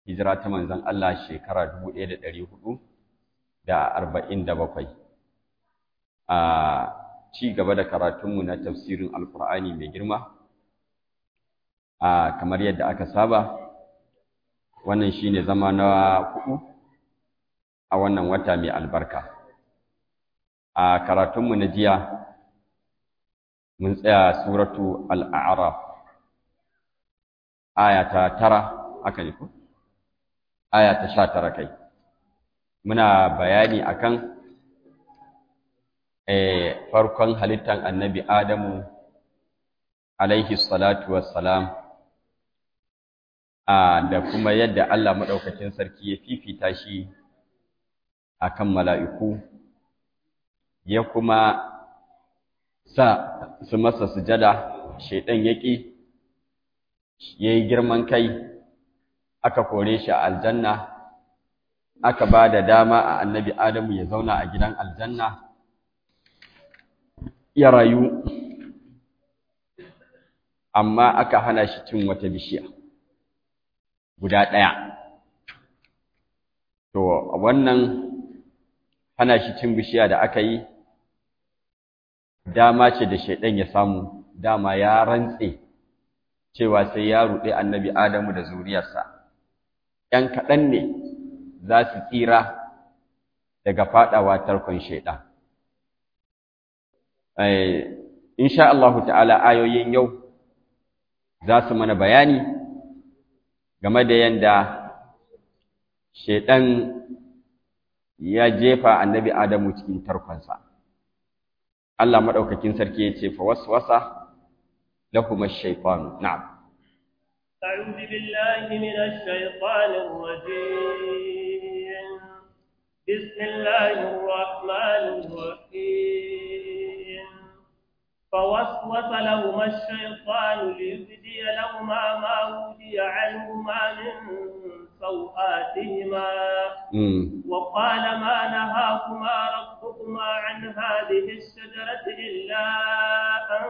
hijira ta manzon Allah shekara 1447 a ci gaba da karatunmu na tafsirin alkur'ani mai girma a kamar yadda aka saba wannan shine zama na hudu a wannan wata mai albarka a karatunmu na jiya mun tsaya suratu al'araf aya ta tara aka ne ko aya ta sha tara kai muna bayani akan farkon halittar annabi adamu alaihi salatu wassalam da kuma yadda Allah maɗaukakin sarki ya fifita shi akan mala'iku ya kuma sa su masa sujada shaidan yaƙi ya yi girman kai aka kore shi a aljanna aka ba da dama a annabi adamu ya zauna a gidan aljanna ya rayu amma aka hana shi cin wata bishiya guda ɗaya to wannan hana shi cin bishiya da aka yi dama ce da shaidan ya samu dama ya rantse cewa sai ya ruɗe annabi Adamu da zuriyarsa ‘yan kaɗan ne za su tsira daga faɗawa tarkon shaidan insha Allah ta'ala ayoyin yau za su mana bayani game da yadda shaidan ya jefa annabi Adamu cikin tarkonsa. Allah maɗaukakin sarki ya ce fa waswasa lahum ash-shaytan na'am أعوذ بالله من الشيطان الرجيم بسم الله الرحمن الرحيم فوسوس لهما الشيطان ليبدي لهما ما ودي عنهما من سوآتهما وقال ما نهاكما ربكما عن هذه الشجرة إلا أن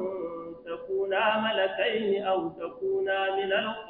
تكونا ملكين أو تكونا من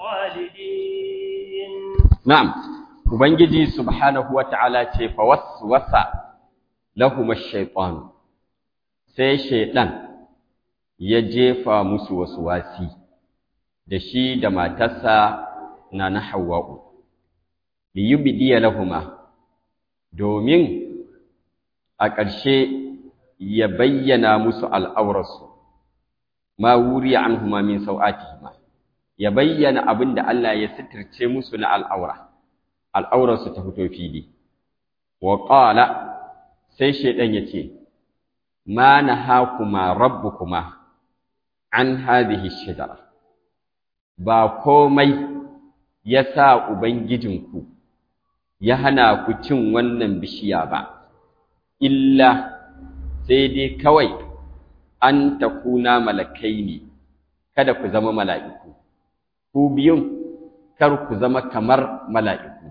الخالدين نعم Ubangiji subhanahu wa ta'ala ce, Fawaswasa lahuma shaiɗan, sai shaiɗan ya jefa musu wasu wasi, da shi da matarsa na na Hawwa'u. liyubdiya lahuma domin a ƙarshe ya bayyana musu al'aurarsu ma wuriya anhuma min sau'atihima ya bayyana abin da Allah ya sitirce musu na al'aura al'aurarsu ta fito fili wa qala sai shaidan yace ma nahakuma rabbukuma an hadhihi shajara ba komai ya sa ubangijinku ya hana ku cin wannan bishiya ba, illa sai dai kawai an takuna malakai ne, kada ku zama mala'iku, ku biyun kar ku zama kamar mala'iku,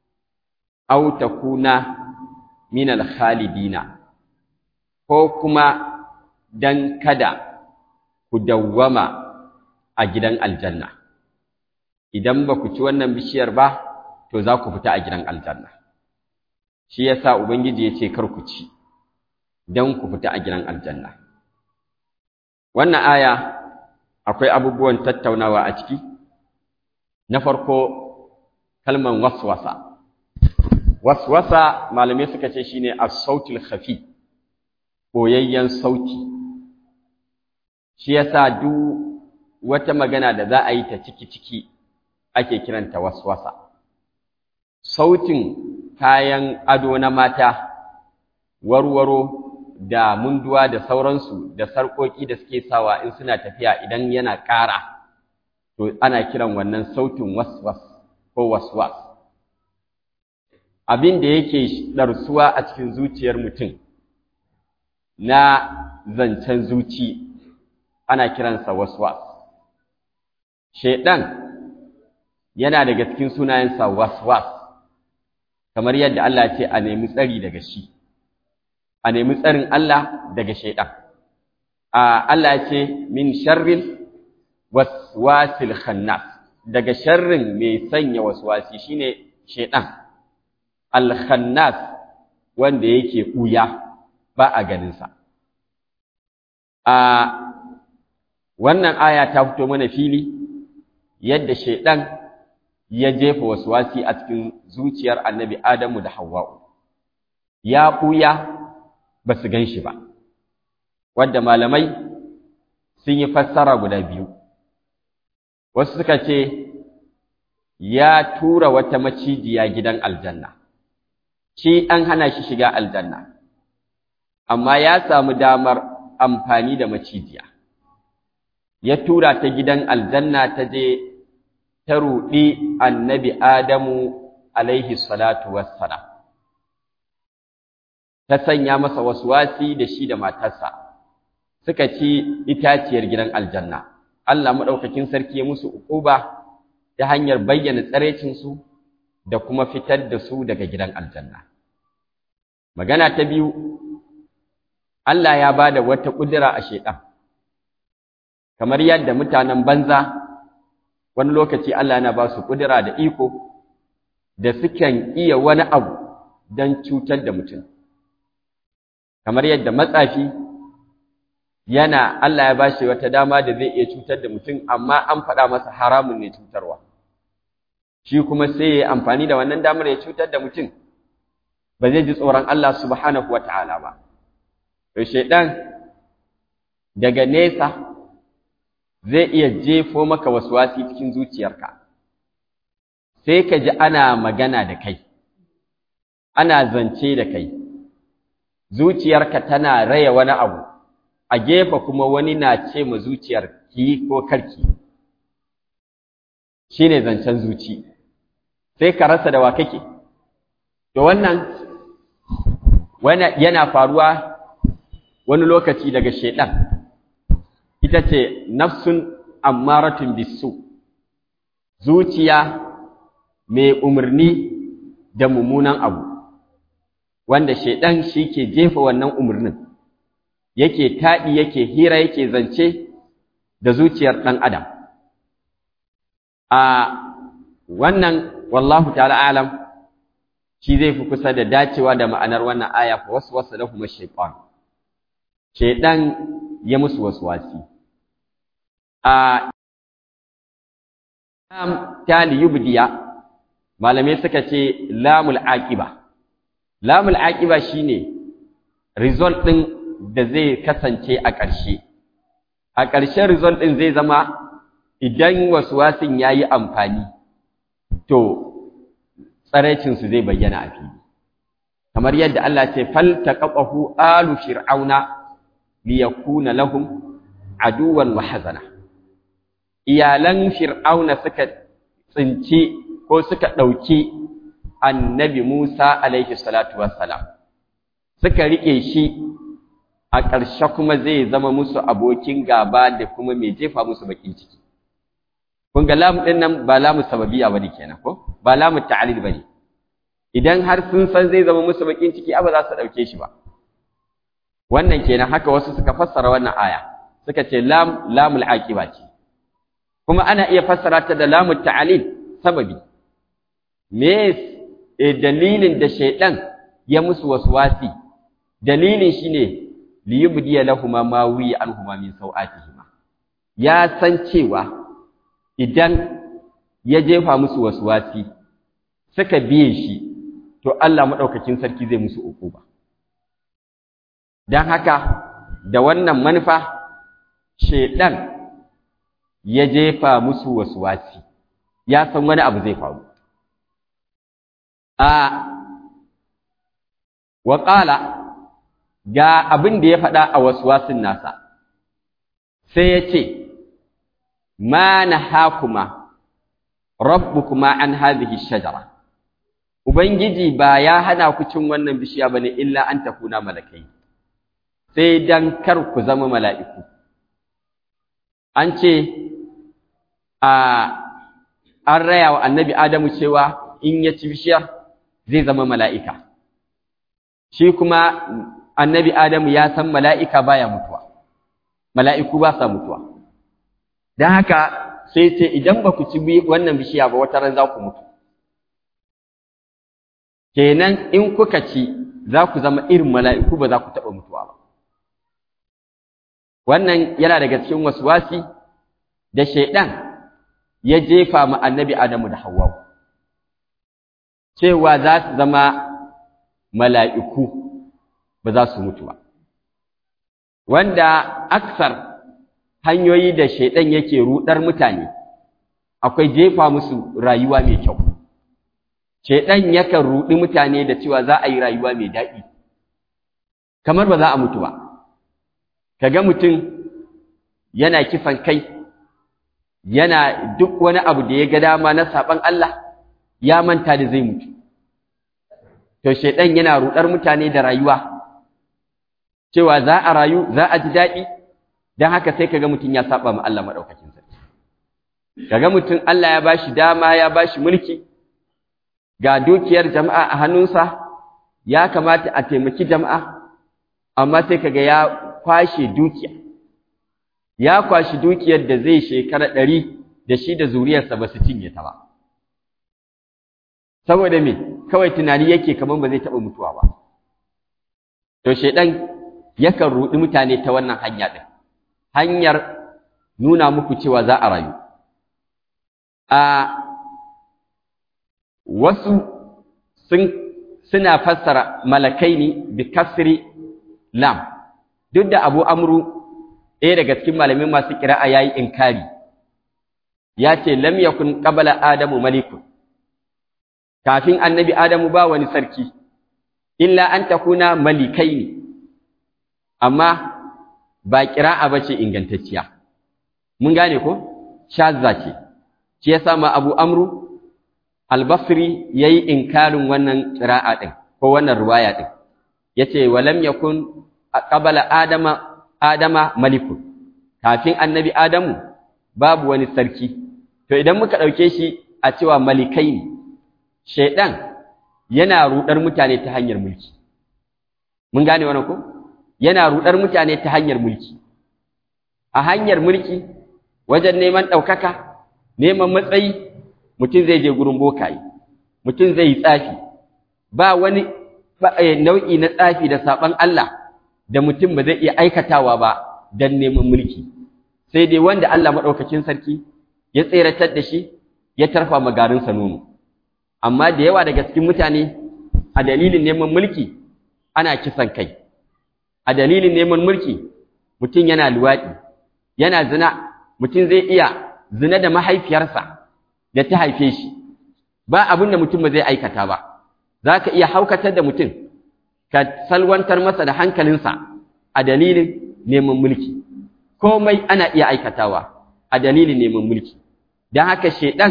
au takuna minal khalidina, ko kuma don kada ku dawwama a gidan aljanna. Idan ba ku ci wannan bishiyar ba, to za ku fita a gidan aljanna shi yasa ubangiji ya ce kar ku ci don ku fita a gidan aljanna wannan aya akwai abubuwan tattaunawa a ciki na farko kalman waswasa waswasa malamai suka ce shine as-sautul khafi boyayyen sauti shi yasa duk wata magana da za a yi ta ciki ciki ake kiranta waswasa sautin kayan ado na mata warwaro da munduwa da sauransu da sarƙoƙi da suke sawa in suna tafiya idan yana ƙara to ana kiran wannan sautin waswas ko waswas abin da yake ɗarsuwa a cikin zuciyar mutum na zancen zuci ana kiransa waswas shaiɗan yana daga cikin sunayensa waswas kamar yadda Allah ce a nemi tsari daga shi a nemi tsarin Allah daga shaidan a Allah ce min sharril waswasil khannas daga sharrin mai sanya waswasi shine shedan al-khannas wanda yake buya ba a ganin sa a wannan aya ta fito mana fili yadda shedan ya jefa waswasi a cikin zuciyar annabi Adamu da Hawwa'u ya buya ba su gan shi ba wadda malamai sun yi fassara guda biyu wasu suka ce ya tura wata macijiya gidan aljanna shi an hana shi shiga aljanna amma ya samu damar amfani da macijiya ya tura ta gidan aljanna ta je ta ruɗi annabi adamu alaihi salatu wassalam ta sanya masa wasi da shi da matarsa suka ci itaciyar gidan aljanna Allah maɗaukakin sarki ya musu uquba ta hanyar bayyana tsarecinsu da kuma fitar da su daga gidan aljanna magana ta biyu Allah ya ba da wata ƙudura a sheɗan kamar yadda mutanen banza wani lokaci Allah yana ba su ƙudura da iko da sukan iya wani abu don cutar da mutum kamar yadda matsafi yana Allah ya ba shi wata dama da zai iya cutar da mutum amma an faɗa masa haramun ne cutarwa shi kuma sai ya amfani da wannan damar ya cutar da mutum ba zai ji tsoron Allah subhanahu wa ta'ala ba to shaidan daga nesa zai iya jefo maka waswasi cikin zuciyarka sai ka ji ana magana da kai ana zance da kai zuciyarka tana raya wani abu a gefe kuma wani na ce ma zuciyar ki ko karki shine zancen zuci sai ka rasa da wa kake to wannan yana faruwa wani lokaci daga shedan ita ce nafsun ammaratun bisu zuciya mai umarni da mummunan abu wanda shedan shi ke jefa wannan umarnin yake taɗi yake hira yake zance da zuciyar ɗan adam a wannan wallahu ta'ala alam shi zai fi kusa da dacewa da ma'anar wannan aya fa wasu wasu da kuma shaitan shaitan ya musu wasu wasi a tali yubdiya malamai suka ce lamul aqiba lamul aqiba shine result din da zai kasance a ƙarshe a ƙarshen result din zai zama idan waswasin yayi amfani to tsaraicin su zai bayyana a fili kamar yadda Allah ce fal taqafahu alu fir'auna liyakuna lahum aduwan wa hazana iyalan fir'auna suka tsinci ko suka ɗauki annabi Musa alaihi salatu wassalam suka riƙe shi a ƙarshe kuma zai zama musu abokin gaba da kuma mai jefa musu bakin ciki kun ga lamu ɗin nan ba lamu sababiya bane kenan ko ba lamu ta'alil bane idan har sun san zai zama musu bakin ciki ba za su ɗauke shi ba wannan kenan haka wasu suka fassara wannan aya suka ce lam lamul aqiba ce kuma ana iya fassara ta da lamul ta'alil sababi me dalilin da shaidan ya musu waswasi dalilin shine li yubdiya lahumu ma wi anhuma min sawatihima ya san cewa idan ya jefa musu waswasi suka biye shi to Allah madaukakin sarki zai musu ukuba dan haka da wannan manufa shaidan ya jefa musu waswasi ya san wani abu zai faru a wa ga abin da ya faɗa a waswasin nasa sai ya ce ma nahakuma rabbukuma an hadhihi shajara ubangiji ba ya hana ku cin wannan bishiya bane illa an takuna malakai sai dan kar ku zama mala'iku an ce a an raya wa annabi Adamu cewa in ya ci bishiyar zai zama mala'ika. Shi kuma annabi Adamu ya san mala'ika baya mutuwa, mala'iku ba sa mutuwa. Don haka sai ce idan ba ku ci wannan bishiya ba wata ran za ku mutu kenan in kuka ci za ku zama irin mala'iku ba za ku taɓa mutuwa ba wannan yana daga cikin waswasi da shaidan ya jefa ma annabi Adamu da Hawwa cewa za su zama mala'iku ba za su mutu ba wanda aksar hanyoyi da shaidan yake rudar mutane akwai jefa musu rayuwa mai kyau shaidan yakan rudi mutane da cewa za a yi rayuwa mai daɗi kamar ba za a mutu ba kaga mutum yana kisan kai yana duk wani abu da ya ga dama na saban Allah ya manta da zai mutu to shaidan yana rudar mutane da rayuwa cewa za a rayu za a ji daɗi don haka sai kaga mutum ya saba ma Allah maɗaukakin sarki kaga mutum Allah ya bashi dama ya bashi mulki ga dukiyar jama'a a hannunsa ya kamata a taimaki jama'a amma sai kaga ya kwashe dukiya ya kwashi dukiyar da zai shekara ɗari da shi da zuriyarsa ba su cinye ta ba saboda me kawai tunani yake kamar ba zai taɓa mutuwa ba to shaidan yakan ruɗi mutane ta wannan hanya ɗin hanyar nuna muku cewa za a rayu a wasu sun suna fassara malakai ne bi kasri lam duk da abu amru ɗaya daga cikin malamin masu kira'a yayi inkari ya ce lam yakun qabala adamu malikun kafin annabi adamu ba wani sarki illa an takuna malikai ne amma ba kira'a bace ingantacciya mun gane ko shazza ce shi yasa ma abu amru al-basri yayi inkarin wannan qira'a din ko wannan riwaya din yace walam yakun qabala adama adama malikun kafin annabi adamu babu wani sarki to idan muka dauke shi a cewa malikai ne shedan yana rudar mutane ta hanyar mulki mun gane wannan ko yana rudar mutane ta hanyar mulki a hanyar mulki wajen neman ɗaukaka neman matsayi mutum zai je gurin bokaye mutum zai yi tsafi ba wani nau'i na tsafi da saɓan Allah da mutum ba zai iya aikatawa ba don neman mulki sai dai wanda Allah maɗaukakin sarki ya tseratar da shi ya tarfa magarinsa nono amma da yawa daga cikin mutane a dalilin neman mulki ana kisan kai a dalilin neman mulki mutum yana luwaɗi yana zina mutum zai iya zina da mahaifiyarsa da ta haife shi ba abin da mutum ba zai aikata ba za ka iya haukatar da mutum ka salwantar masa da hankalinsa a dalilin neman mulki komai ana iya aikatawa a dalilin neman mulki don haka shaidan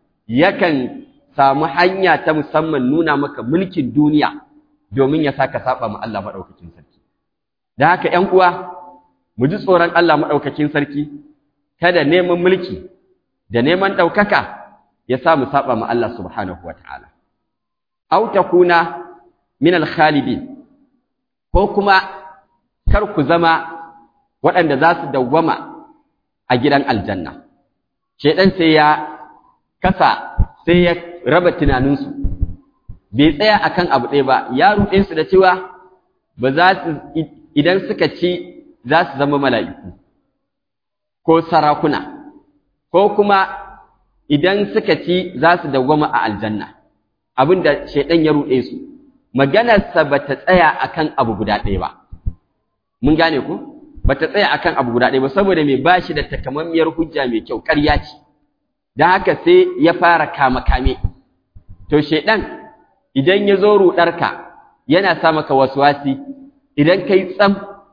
yakan samu hanya ta musamman nuna maka mulkin duniya domin ya saka saba ma Allah maɗaukakin sarki don haka ‘yan uwa mu ji tsoron Allah maɗaukakin sarki kada neman mulki da neman ɗaukaka ya sa mu saba ma Allah subhanahu wa ta'ala. Au takuna min al-khalidin ko kuma kar ku zama waɗanda za su dawwama a gidan aljanna. Shaiɗan sai ya kasa sai ya raba tunaninsu, bai tsaya akan abu ɗaya ba, ya ruɗe su da cewa ba za su idan suka ci za su zama mala'iku ko sarakuna, ko kuma idan suka ci za su dawwama a aljanna abin da shaidan ya ruɗe su maganarsa ba ta tsaya akan abu guda ɗaya ba mun gane ku ba ta tsaya akan abu guda ɗaya ba saboda mai ba shi da takamammiyar hujja mai kyau ƙarya ce don haka sai ya fara kama kame to shaidan idan ya zo ruɗarka yana sa maka waswasi idan kai tsam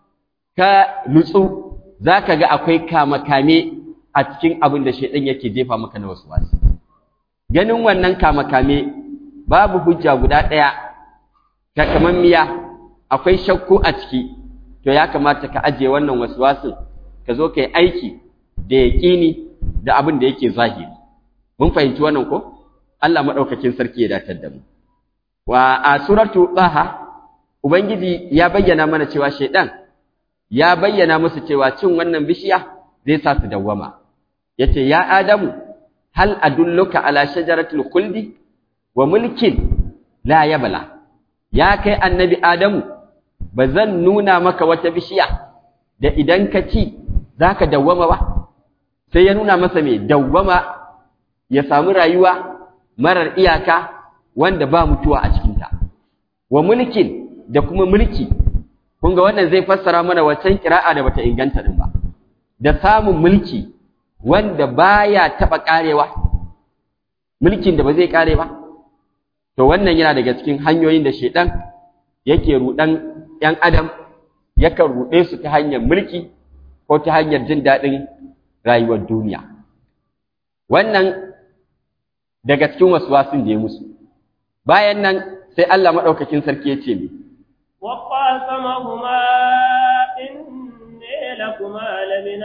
ka nutsu za ka ga akwai kama kame a cikin abin da shaidan yake jefa maka na wasu wasu ganin wannan kama kame babu hujja guda ɗaya ta kaman miya akwai shakku a ciki to ya kamata ka ajiye wannan wasu wasu ka zo ka yi aiki da yaƙini da abin da yake zahiri mun fahimci wannan ko Allah maɗaukakin sarki ya datar da mu wa a suratu Taha ubangiji ya bayyana mana cewa shaidan ya bayyana musu cewa cin wannan bishiya zai sa su dawwama yace ya adamu hal adulluka ala shajaratil khuldi wa mulkin la yabla ya kai annabi adamu ba zan nuna maka wata bishiya da idan ka ci zaka dawwama ba sai ya nuna masa me dawwama ya samu rayuwa marar iyaka wanda ba mutuwa a cikinta wa mulkin da kuma mulki kun ga wannan zai fassara mana wancan kira'a da bata inganta din ba da samun mulki wanda baya taba karewa mulkin da ba zai kare ba to wannan yana daga cikin hanyoyin da shedan yake rudan yan adam yakan rude su ta hanyar mulki ko ta hanyar jin dadin rayuwar duniya wannan daga cikin waswasin da ya musu bayan nan sai Allah madaukakin sarki ya ce mi وقاسمهما إني لكما لمن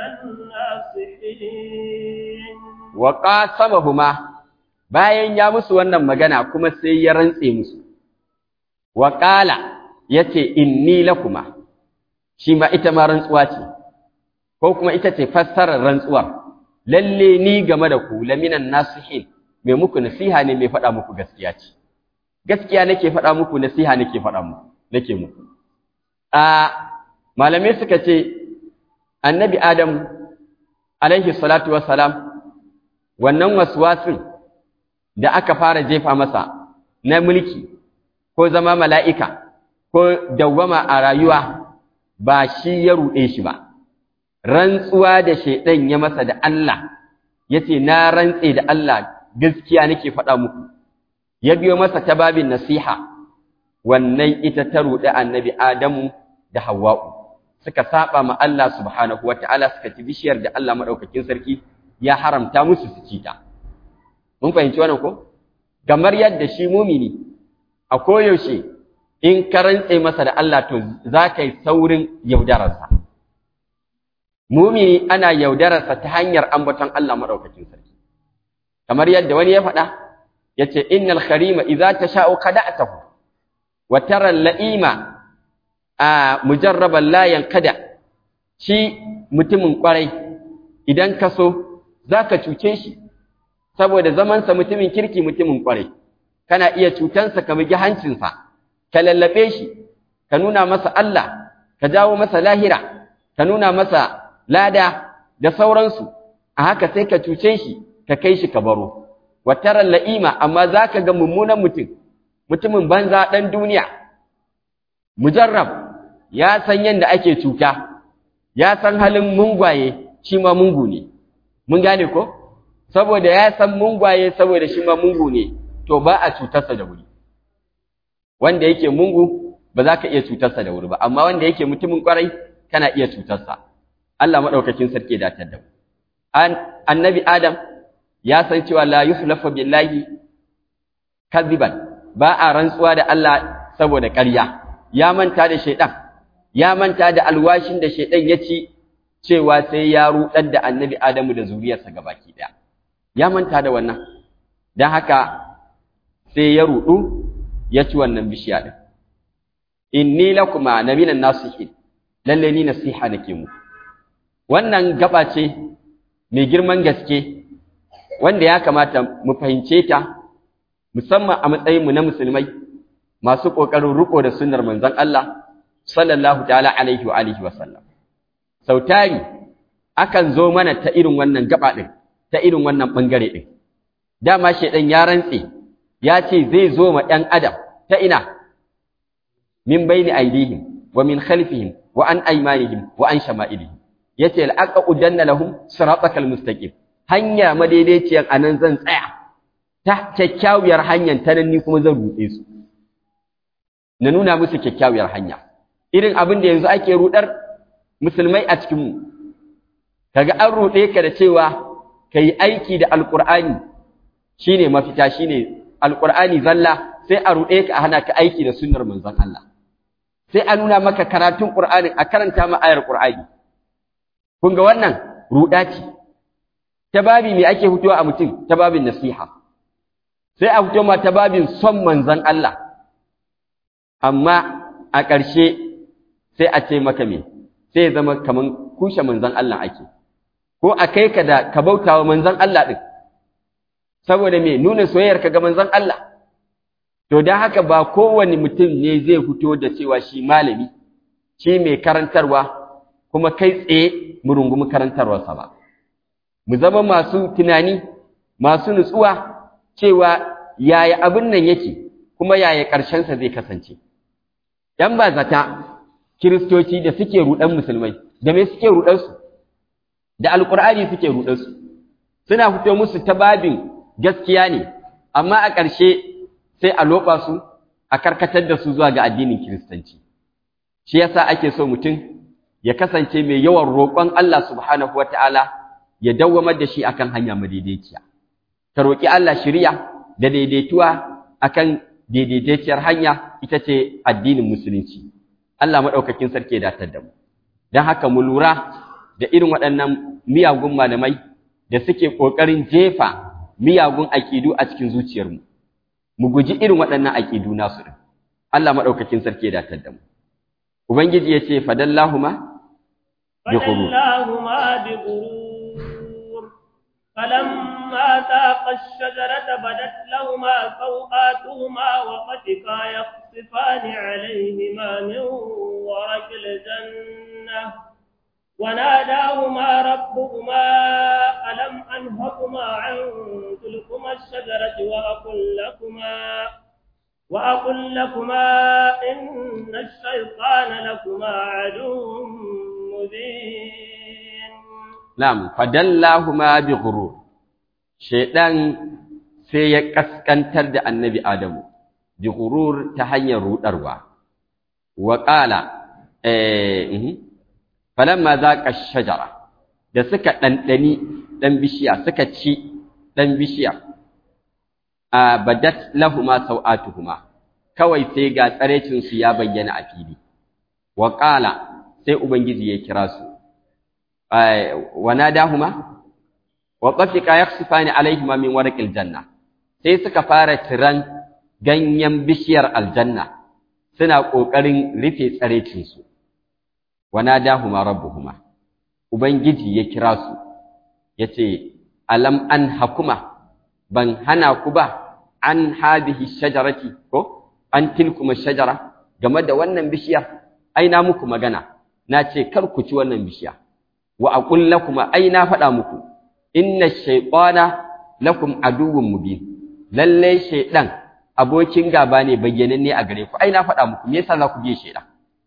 الناصحين وقاسمهما bayan ya musu wannan magana kuma sai ya rantse musu wa qala yace inni lakuma shi ma ita ma rantsuwa ce ko kuma ita ce fassarar rantsuwar lalle ni game da ku laminan nasihin mai muku nasiha ne mai faɗa muku gaskiya ce gaskiya nake faɗa muku nasiha nake faɗa muku nake muku a malamai suka ce annabi adam alaihi salatu wassalam wannan waswasin da aka fara jefa masa na mulki ko zama mala'ika ko dawwama a rayuwa ba shi ya ruɗe shi ba rantsuwa da shaidan ya masa da Allah yace na rantse da Allah gaskiya nake faɗa muku ya biyo masa ta babin nasiha wannan ita ta ruɗe annabi Adamu da Hawwa'u suka saba ma Allah subhanahu wata'ala suka ci bishiyar da Allah madaukakin sarki ya haramta musu su ci ta mun fahimci wannan ko kamar yadda shi mumini a koyaushe in ka rantse masa da Allah to za ka yi saurin yaudararsa mumini ana yaudararsa ta hanyar ambaton Allah madaukakin sarki kamar yadda wani ya faɗa yace innal kharima idza tasha'u qada'tahu wa tara la'ima a mujarraban la yankada shi mutumin kwarai idan ka so zaka cuce shi saboda zamansa mutumin kirki mutumin kwarai kana iya cutansa ka bugi hancinsa ka lallabe shi ka nuna masa Allah ka jawo masa lahira ka nuna masa lada da sauransu a haka sai ka cuce shi ka kai shi ka baro wataran la'ima amma zaka ga mummunan mutum mutumin banza dan duniya mujarrab ya san yanda ake cuta ya san halin mungwaye shi ma mungu ne mun gane ko saboda ya san mungwaye saboda shi ma mungu ne to ba a cutarsa da wuri wanda yake mungu ba za ka iya cutarsa da wuri ba amma wanda yake mutumin kwarai kana iya cutarsa Allah madaukakin sarki da ta da annabi Adam ya san cewa la yuhlafu billahi kadiban ba a rantsuwa da Allah saboda ƙarya ya manta da shaidan ya manta da alwashin da shaidan ya ci cewa sai ya rudar da annabi Adamu da zuriyarsa gabaki daya ya manta da wannan dan haka sai ya rudu ya ci wannan bishiya din inni lakuma naminan nasihin lalle ni nasiha nake mu wannan gaba ce mai girman gaske wanda ya kamata mu fahimce ta musamman a matsayin mu na musulmai masu kokarin riko da sunnar manzon Allah sallallahu ta'ala alaihi wa alihi wa sallam sautari akan zo mana ta irin wannan gaba din ta irin wannan bangare din dama shedan ya rantse ya ce zai zo ma ɗan adam ta ina min baini aidihim wa min khalfihim wa an aymanihim wa an shama'ilihim yace al'aqa udanna lahum siratakal mustaqim hanya madaidaiciyar anan zan tsaya ta kyakkyawar hanyar ta nan ni kuma zan rutse su na nuna musu kyakkyawar hanya irin abin da yanzu ake rudar musulmai a cikin mu kaga an rude ka da cewa kai aiki da alqur'ani shine mafita shine alqur'ani zalla sai a rude ka a hana ka aiki da sunnar manzon Allah sai a nuna maka karatun qur'ani a karanta ma ayar qur'ani kun ga wannan ruda ce ta babi me ake fitowa a mutum ta babin nasiha sai a fito ma ta babin son manzon Allah amma a ƙarshe sai a ce maka me sai ya zama kaman kushe manzon Allah ake ko a kai ka da ka bautawa manzon Allah din saboda me nuna soyayyar ka ga manzon Allah to dan haka ba kowane mutum ne zai fito da cewa shi malami shi mai karantarwa kuma kai tsaye mu rungumi karantarwarsa ba mu zama masu tunani masu nutsuwa cewa yaya abin nan yake kuma yaya ƙarshensa zai kasance ‘yan ba zata kiristoci da suke ruɗan musulmai da me suke ruɗansu da alƙur'ani suke ruɗansu suna fito musu ta babin gaskiya ne amma a ƙarshe sai a loɓa su a karkatar da su zuwa ga addinin kiristanci shi yasa ake so mutum ya kasance mai yawan roƙon Allah subhanahu wataala ya dawwamar da shi akan hanya madaidaiciya ka roƙi Allah shiriya da daidaituwa akan daidaitacciyar hanya ita ce addinin musulunci Allah maɗaukakin sarki ya datar da mu don haka mu lura da irin waɗannan miyagun malamai da suke ƙoƙarin jefa miyagun aƙidu a cikin zuciyarmu mu guji irin waɗannan aƙidu nasu ɗin Allah maɗaukakin sarki ya datar da mu ubangiji ya ce fadallahuma bi ghurur فلما ذاقا الشجرة بدت لهما سوآتهما وطفقا يخصفان عليهما من ورق الجنة وناداهما ربهما ألم أنهكما عن تلكما الشجرة وأقل لكما وأقل لكما إن الشيطان لكما عدو مبين نعم فدلاهما بغرور shaidan sai ya kaskantar da annabi Adamu bi gurur ta hanyar rudarwa wa qala eh falamma zaqa shajara da suka dandani dan bishiya suka ci dan bishiya a badat lahuma sau'atuhuma kawai sai ga tsarecin su ya bayyana a fili wa qala sai ubangiji ya kira su wa nadahuma wa qafika yakhsifani alaihima min warqil janna sai suka fara tiran ganyen bishiyar aljanna suna kokarin rufe tsarecin su wa nadahuma rabbuhuma ubangiji ya kira su yace alam an hakuma ban hana ku ba an hadhihi shajarati ko an tilkuma shajara game da wannan bishiyar ai na muku magana na ce kar ku ci wannan bishiya wa aqul lakum ai na faɗa muku inna shaytana lakum aduwwun mubin lalle shaydan abokin gaba ne bayyananne a gare ku ai na faɗa muku me yasa za ku biye shaydan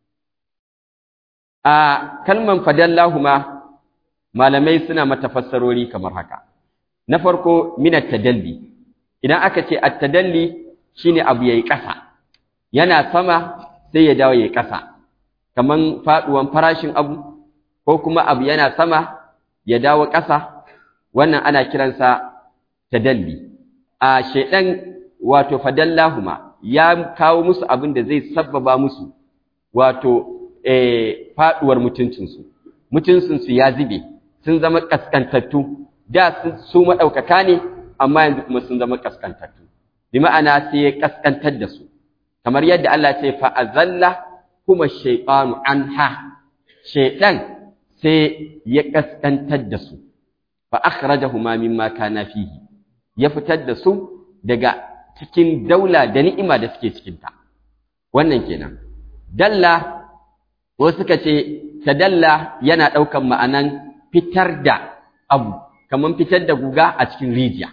a kalman fadallahuma malamai suna mata fassarori kamar haka na farko min at-tadalli idan aka ce at-tadalli shine abu yayi ƙasa yana sama sai ya dawo yayi ƙasa kaman faduwan farashin abu ko kuma abu yana sama ya dawo ƙasa wannan ana kiransa tadalli a shaidan wato fadallahuma ya kawo musu abin da zai sabbaba musu wato eh faduwar mutuncinsu mutuncinsu ya zube sun zama kaskantattu da su madaukaka ne amma yanzu kuma sun zama kaskantattu bi ma'ana sai ya kaskantar da su kamar yadda Allah ya ce fa azalla kuma shaytanu anha shaytan sai ya kaskantar da su fa akhrajahuma mimma kana fihi ya fitar da su daga cikin daula da ni'ima da suke cikin ta wannan kenan dalla wasu suka ce tadalla yana daukan ma'anan fitar da abu kaman fitar da guga a cikin rijiya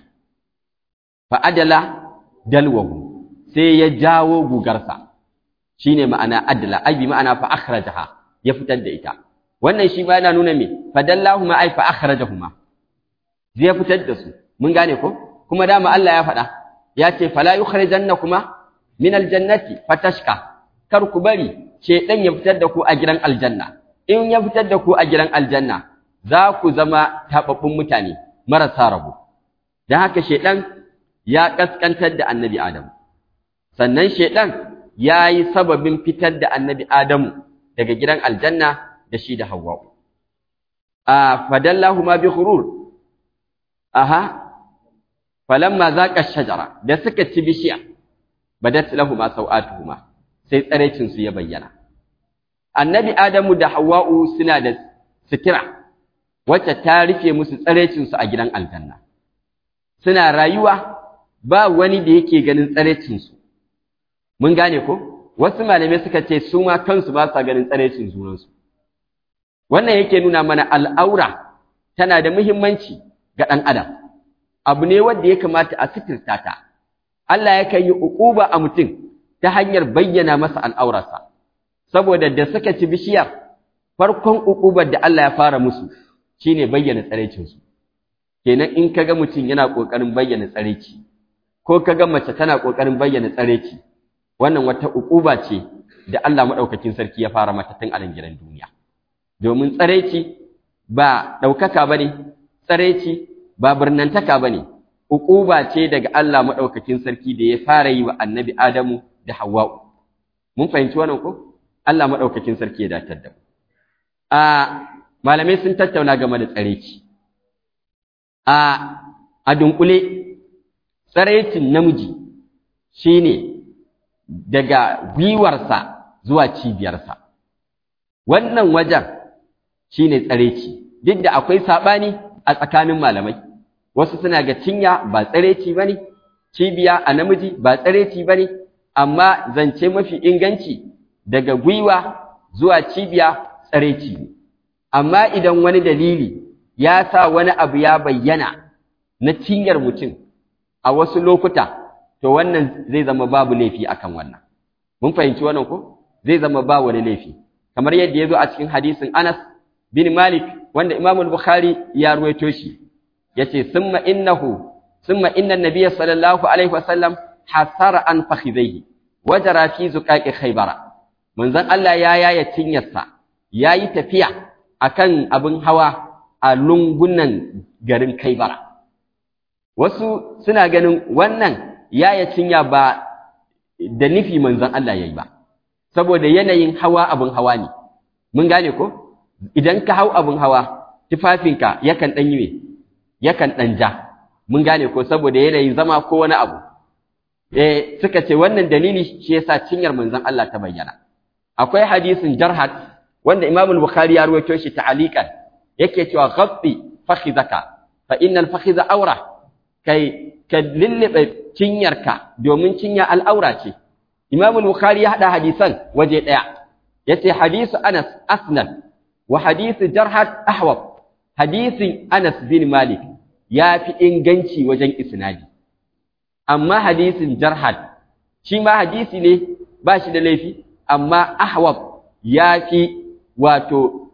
fa adala dalwahu sai ya jawo gugarsa shine ma'ana adala ai bi ma'ana fa akhrajaha ya fitar da ita wannan shi ma yana nuna me fadallahuma ai fa akhrajahuma zai fitar da su mun gane ko kuma dama Allah ya faɗa ya ce fala yukhrijannakuma min aljannati fatashka kar ku bari shedan ya fitar da ku a gidan aljanna in ya fitar da ku a gidan aljanna za ku zama tababbun mutane marasa rabo dan haka shedan ya kaskantar da annabi Adam sannan shedan ya yi sababin fitar da annabi Adamu daga gidan aljanna da shi da Hawwa a fadallahu ma bi khurur aha falamma zaqa shajara da suka ci bishiya badat lahumu sawatuhuma sai tsarecin su ya bayyana annabi adamu da hawwa'u suna da sitira wacce ta rufe musu tsarecinsu a gidan aljanna suna rayuwa ba wani da yake ganin tsarecinsu mun gane ko wasu malamai suka ce su ma kansu ba sa ganin tsarecin junansu wannan yake nuna mana al'aura tana da muhimmanci ga ɗan adam abu ne wanda ya kamata a sitirta ta Allah yakan yi uquba a mutum ta hanyar bayyana masa al'aurarsa saboda da suka ci bishiyar farkon uqubar da Allah ya fara musu shine bayyana tsarecinsu kenan in kaga mutum yana kokarin bayyana tsareci ko kaga mace tana kokarin bayyana tsareci wannan wata uquba ce da Allah madaukakin sarki ya fara mata tun a nan gidan duniya domin tsareci ba daukaka bane tsareci ba birnantaka bane uquba ce daga Allah madaukakin sarki da ya fara yi wa annabi Adamu da Hawwa'u mun fahimci wannan ko Allah madaukakin sarki ya datar da mu a malamai sun tattauna game da tsareci a a dunkule tsarecin namiji shine daga gwiwarsa zuwa cibiyarsa wannan wajen shine tsareci duk da akwai sabani a tsakanin malamai wasu suna ga cinya ba tsareci bane cibiya a namiji ba tsareci bane amma zance mafi inganci daga gwiwa zuwa cibiya tsareci ne amma idan wani dalili ya sa wani abu ya bayyana na cinyar mutum a wasu lokuta to wannan zai zama babu laifi akan wannan mun fahimci wannan ko zai zama ba wani laifi kamar yadda ya zo a cikin hadisin Anas bin Malik wanda Imam al-Bukhari ya ruwaito shi yace summa innahu summa inna an-nabiy sallallahu alaihi wasallam hasara an fakhidhihi wajara fi zuqaqi khaybara manzon Allah ya yaya cinyarsa yayi tafiya akan abin hawa a lungunan garin Kaibara wasu suna ganin wannan yaya cinya ba da nufi manzon Allah yayi ba saboda yanayin hawa abin hawa ne mun gane ko idan ka hau abin hawa tufafinka yakan dan yi yakan dan ja mun gane ko saboda yanayin zama ko wani abu eh suka ce wannan dalili shi yasa cinyar manzon Allah ta bayyana akwai hadisin jarhat wanda Imam al-Bukhari ya rawaito shi ta'aliqan yake cewa ghatti fakhidaka fa innal fakhidha awra kai ka lillibe cinyarka domin cinya al'aura ce Imam al-Bukhari ya hada hadisan waje daya yace hadisu Anas asnad wa hadisu Jarhat ahwab hadisin Anas bin Malik ya fi inganci wajen isnadi amma hadisin Jarhat shi ma hadisi ne ba shi da laifi amma ahwab ya fi wato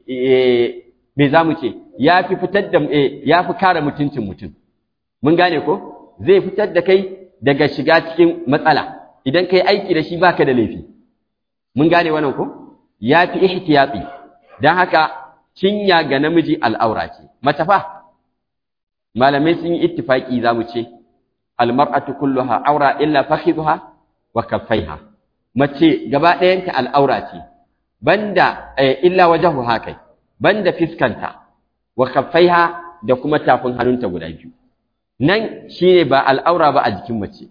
me za mu ce ya fi fitar da ya fi kare mutuncin mutum mun gane ko zai fitar da kai daga shiga cikin matsala idan kai aiki da shi baka da laifi mun gane wannan ko ya fi ihtiyati dan haka cinya ga namiji al'aura ce mace fa malamai sun yi ittifaki za mu ce almar'atu kulluha aura illa fakhidha wa kaffaiha mace gaba ɗayanta al'aura ce banda illa wajahu hakai banda fiskanta wa kaffaiha da kuma tafin hannunta guda biyu nan shine ba al'aura ba a jikin mace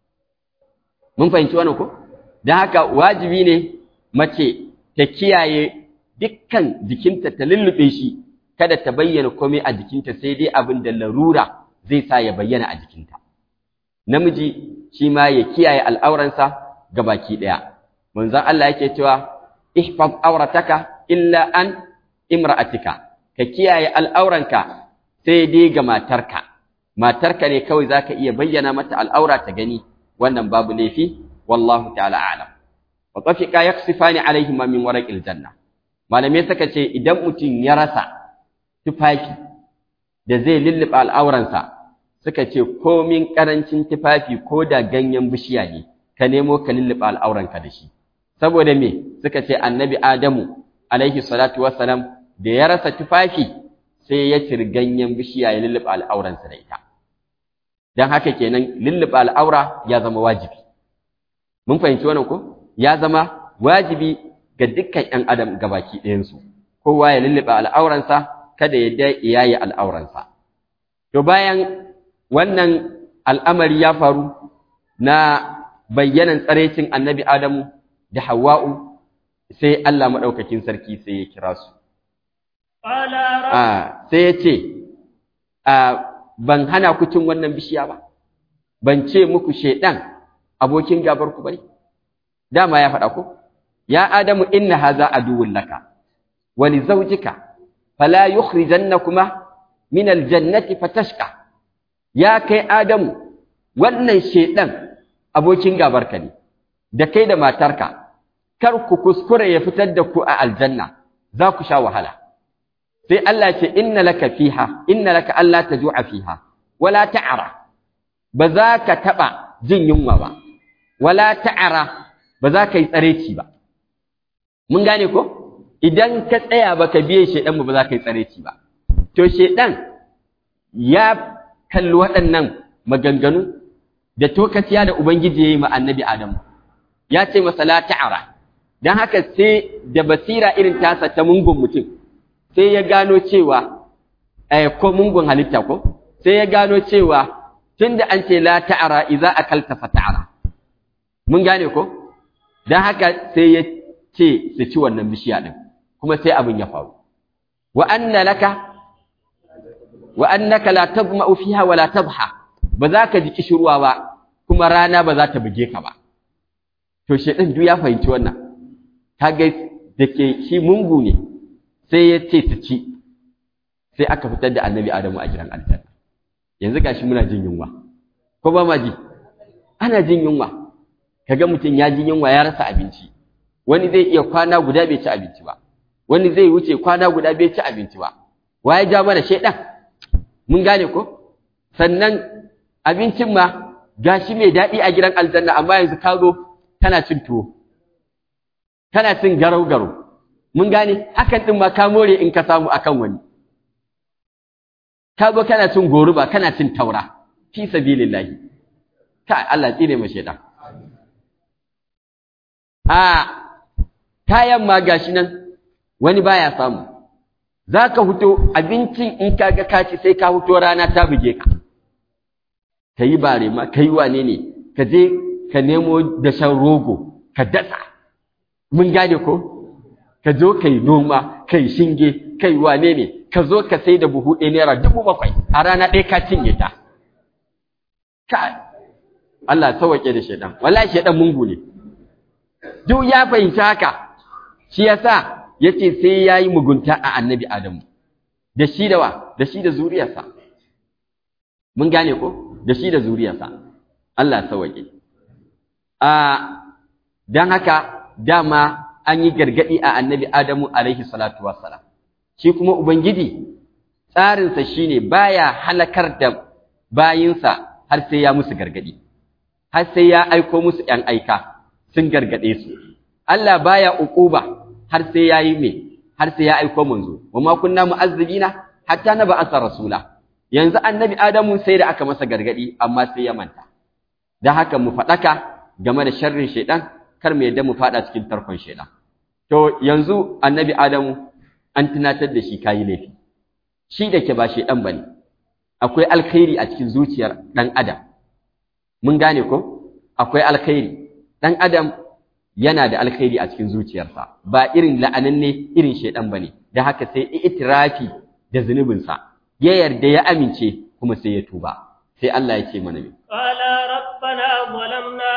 mun fahimci wannan ko dan haka wajibi ne mace ta kiyaye dukkan jikinta ta lullube shi kada ta bayyana komai a jikinta sai dai abin da larura zai sa ya bayyana a jikinta namiji shi ma ya kiyaye al'auransa gabaki daya manzon Allah yake cewa ihfaz aurataka illa an imra'atika ka kiyaye al'auranka sai dai ga matarka matarka ne kawai zaka iya bayyana mata al'aura ta gani wannan babu laifi wallahu ta'ala a'lam wa tafiqa yaksifani alaihima min waraqil janna malamai suka ce idan mutum ya rasa tufafi da zai lulluɓe al'auransa suka ce komin karancin tufafi ko da ganyen bishiya ne ka nemo ka lulluɓe al'auranka da shi saboda me suka ce annabi adamu alaihi salatu wassalam da ya rasa tufafi sai ya ciri ganyen bishiya ya lulluɓe al'auransa da ita don haka kenan lulluɓe al'aura ya zama wajibi mun fahimci wannan ko ya zama wajibi ga dukkan ‘yan adam gabaki ɗayansu kowa ya lulluɓe al'auransa kada ya da iyaye al'auransa to bayan wannan al'amari ya faru na bayyanan tsarecin annabi adamu da hawa'u sai Allah maɗaukakin sarki sai ya kira su qala rabb ah sai ya ce ban hana ku cin wannan bishiya ba ban ce muku shedan abokin gabar ku bane dama ya faɗa ko ya adamu inna hadha aduwwun laka wa li zawjika fala yukhrijannakuma min aljannati fatashqa ya kai adamu wannan shedan abokin gabar ka ne da kai da matarka kar ku kuskure ya fitar da ku a aljanna za ku sha wahala sai Allah ce inna laka fiha inna laka alla tajua fiha wala ta'ara ba za ka taba jin yunwa ba wala ta'ara ba za ka yi tsareci ba mun gane ko idan ka tsaya ba ka biye shedan ba za ka yi tsareci ba to shedan ya kalli waɗannan maganganu da tokaciya da ubangiji ya yi ma annabi adamu ya ce masa la ta'ara dan haka sai da basira irin tasa ta mungun mutum sai ya gano cewa eh ko mungun halitta ko sai ya gano cewa tunda an ce la ta'ara idza akalta fa ta'ara mun gane ko dan haka sai ya ce su ci wannan bishiya din kuma sai abin ya faru wa anna laka wa annaka la tadma'u fiha wa la tadha ba za ka ji kishirwa ba kuma rana ba za ta buge ka ba to shedan duk ya fahimci wannan kaga da ke shi mungu ne sai ya ce su ci sai aka fitar da annabi adamu a gidan aljanna yanzu gashi muna jin yunwa ko ba ma ji ana jin yunwa kaga mutum ya ji yunwa ya rasa abinci wani zai iya kwana guda bai ci abinci ba wani zai wuce kwana guda bai ci abinci ba wa ya ja mana shedan mun gane ko sannan abincin ma gashi mai daɗi a gidan aljanna amma yanzu ka zo kana cin tuwo kana cin garau-garau mun gane hakan ɗin ma ka more in ka samu akan wani ka zo kana cin goruba kana cin taura fi sabilillahi ka Allah tsire mu shedan a kayan ma gashi nan wani baya samu zaka fito abincin in kaga ka ci sai ka fito rana ta buge ka kayi bare ma kai wane ne ka je ka nemo dashen rogo ka dasa mun gane ko ka zo kai noma kai shinge kai wane ne ka zo ka sai da buhu ɗaya naira dubu bakwai a rana ɗaya ka cinye ta ka Allah sauwaƙe da shaidan wallahi shaidan mungu ne duk ya fahimci haka shi yasa yace sai yayi mugunta a annabi Adamu da shi da wa da shi da zuriyarsa mun gane ko da shi da zuriyarsa Allah sauwaƙe a dan haka dama an yi gargadi a annabi Adamu alaihi salatu wassalam shi kuma ubangiji tsarinsa shine baya halakar da bayinsa har sai ya musu gargadi har sai ya aiko musu ‘yan aika sun gargade su Allah baya uquba har sai ya yi me har sai ya aiko manzo wa ma kunna mu'azzibina hatta na ba'asa rasula yanzu annabi Adamu sai da aka masa gargadi amma sai ya manta dan haka mu faɗaka game da sharrin shaidan kar mu yadda mu faɗa cikin tarkon shaidan to yanzu annabi Adamu an tunatar da shi kayi laifi shi da ke ba shaidan bane akwai alkhairi a cikin zuciyar dan adam mun gane ko akwai alkhairi dan adam yana da alkhairi a cikin zuciyarsa ba irin la'ananne irin shaidan bane da haka sai itirafi da zunubinsa ya yarda ya amince kuma sai ya tuba sai Allah ya ce mana me qala rabbana zalamna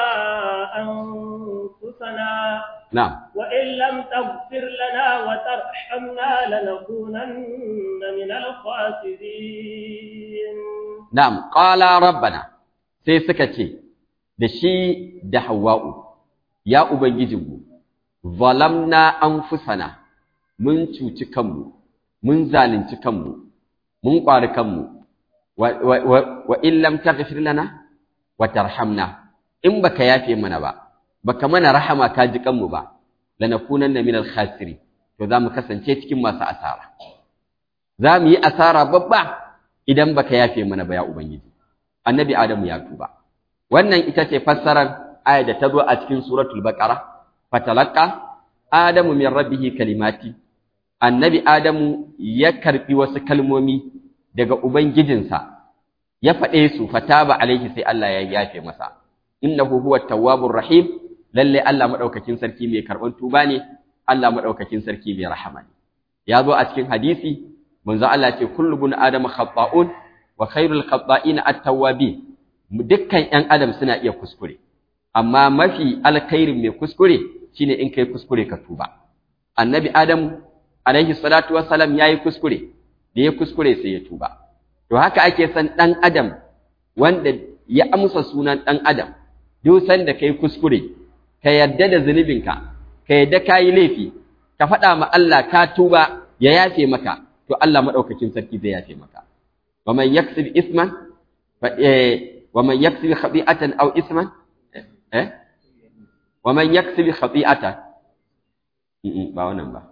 anfusana na'am وإن لم تغفر لنا وترحمنا لنكونن من الخاسرين na'am qala rabbana sai suka ce da shi da hawa'u ya ubangijinmu zalamna anfusana mun cuci kanmu mun zalunci kanmu mun ƙwari kanmu wa, wa, wa, wa in lam taghfir lana wa tarhamna in baka yafe mana ba baka mana rahama ka ji kanmu ba lanakunanna minal khasiri to za mu kasance cikin masu asara za mu yi asara babba idan baka yafe mana ba ya ubangiji annabi adamu ya tuba wannan ita ce fassarar aya da ta zo a cikin suratul baqara fatalaqa adamu min rabbih kalimati annabi adamu ya karbi wasu kalmomi daga ubangijinsa ya faɗe su fataba alaihi sai Allah ya yafe masa innahu huwat tawwabur rahim lalle Allah madaukakin sarki mai karban tuba ne Allah madaukakin sarki mai rahama ne ya zo a cikin hadisi manzo Allah ce kullu bun adam khata'un wa khairul khata'ina at-tawwabin dukkan ƴan adam suna iya kuskure amma mafi alkhairin mai kuskure shine in kai kuskure ka tuba annabi adam alaihi salatu wassalam yayi kuskure da ya kuskure sai ya tuba to haka ake san dan adam wanda ya amsa sunan dan adam duk sanda kai kuskure ka yadda da zunubinka ka yadda kayi laifi ka faɗa ma Allah ka tuba ya yafe maka to Allah madaukakin sarki zai yafe maka wa man yaksib isman fa wa man yaksib khati'atan aw isman eh wa man yaksib khati'atan ba wannan ba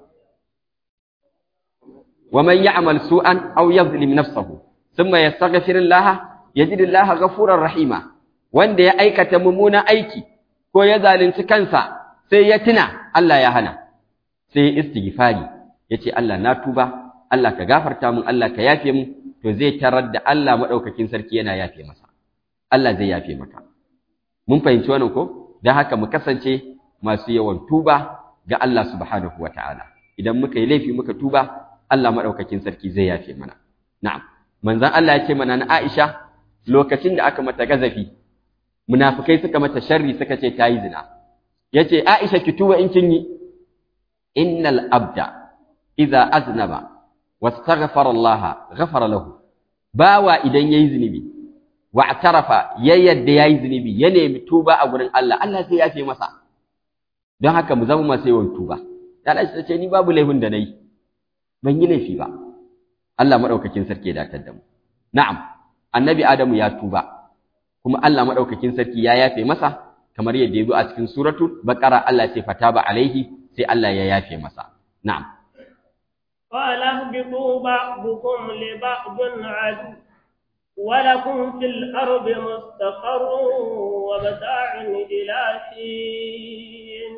wa man ya'mal su'an aw yadhlim nafsahu thumma yastaghfir Allah yajid Allah ghafurar rahima wanda ya aikata mummunan aiki ko ya zalunci kansa sai ya tuna Allah ya hana sai istighfari yace Allah na tuba Allah ka gafarta mun Allah ka yafe mun to zai tarar da Allah madaukakin sarki yana yafe masa Allah zai yafe maka mun fahimci wannan ko dan haka mu kasance masu yawan tuba ga Allah subhanahu wataala idan muka yi laifi muka tuba Allah madaukakin sarki zai yafe mana na'am manzon Allah ya ce mana na Aisha lokacin da aka mata gazafi munafikai suka mata sharri suka ce tayi zina yace Aisha ki tuba in kin yi innal abda idza aznaba wastaghfara Allah ghafara lahu bawa idan yayi zunubi wa atarafa ya yadda yayi zunubi ya nemi tuba a gurin Allah Allah sai yafe masa don haka mu zama masu yawan tuba ya Aisha ce ni babu laifin da nayi ban yi laifi ba Allah madaukakin sarki ya datar da mu na'am annabi Adamu ya tuba kuma Allah madaukakin sarki ya yafe masa kamar yadda ya zo a cikin suratul baqara Allah ce fataba alaihi sai Allah ya yafe masa na'am قال اهبطوا بعضكم لبعض عدو ولكم في الأرض مستقر ومتاع إلى حين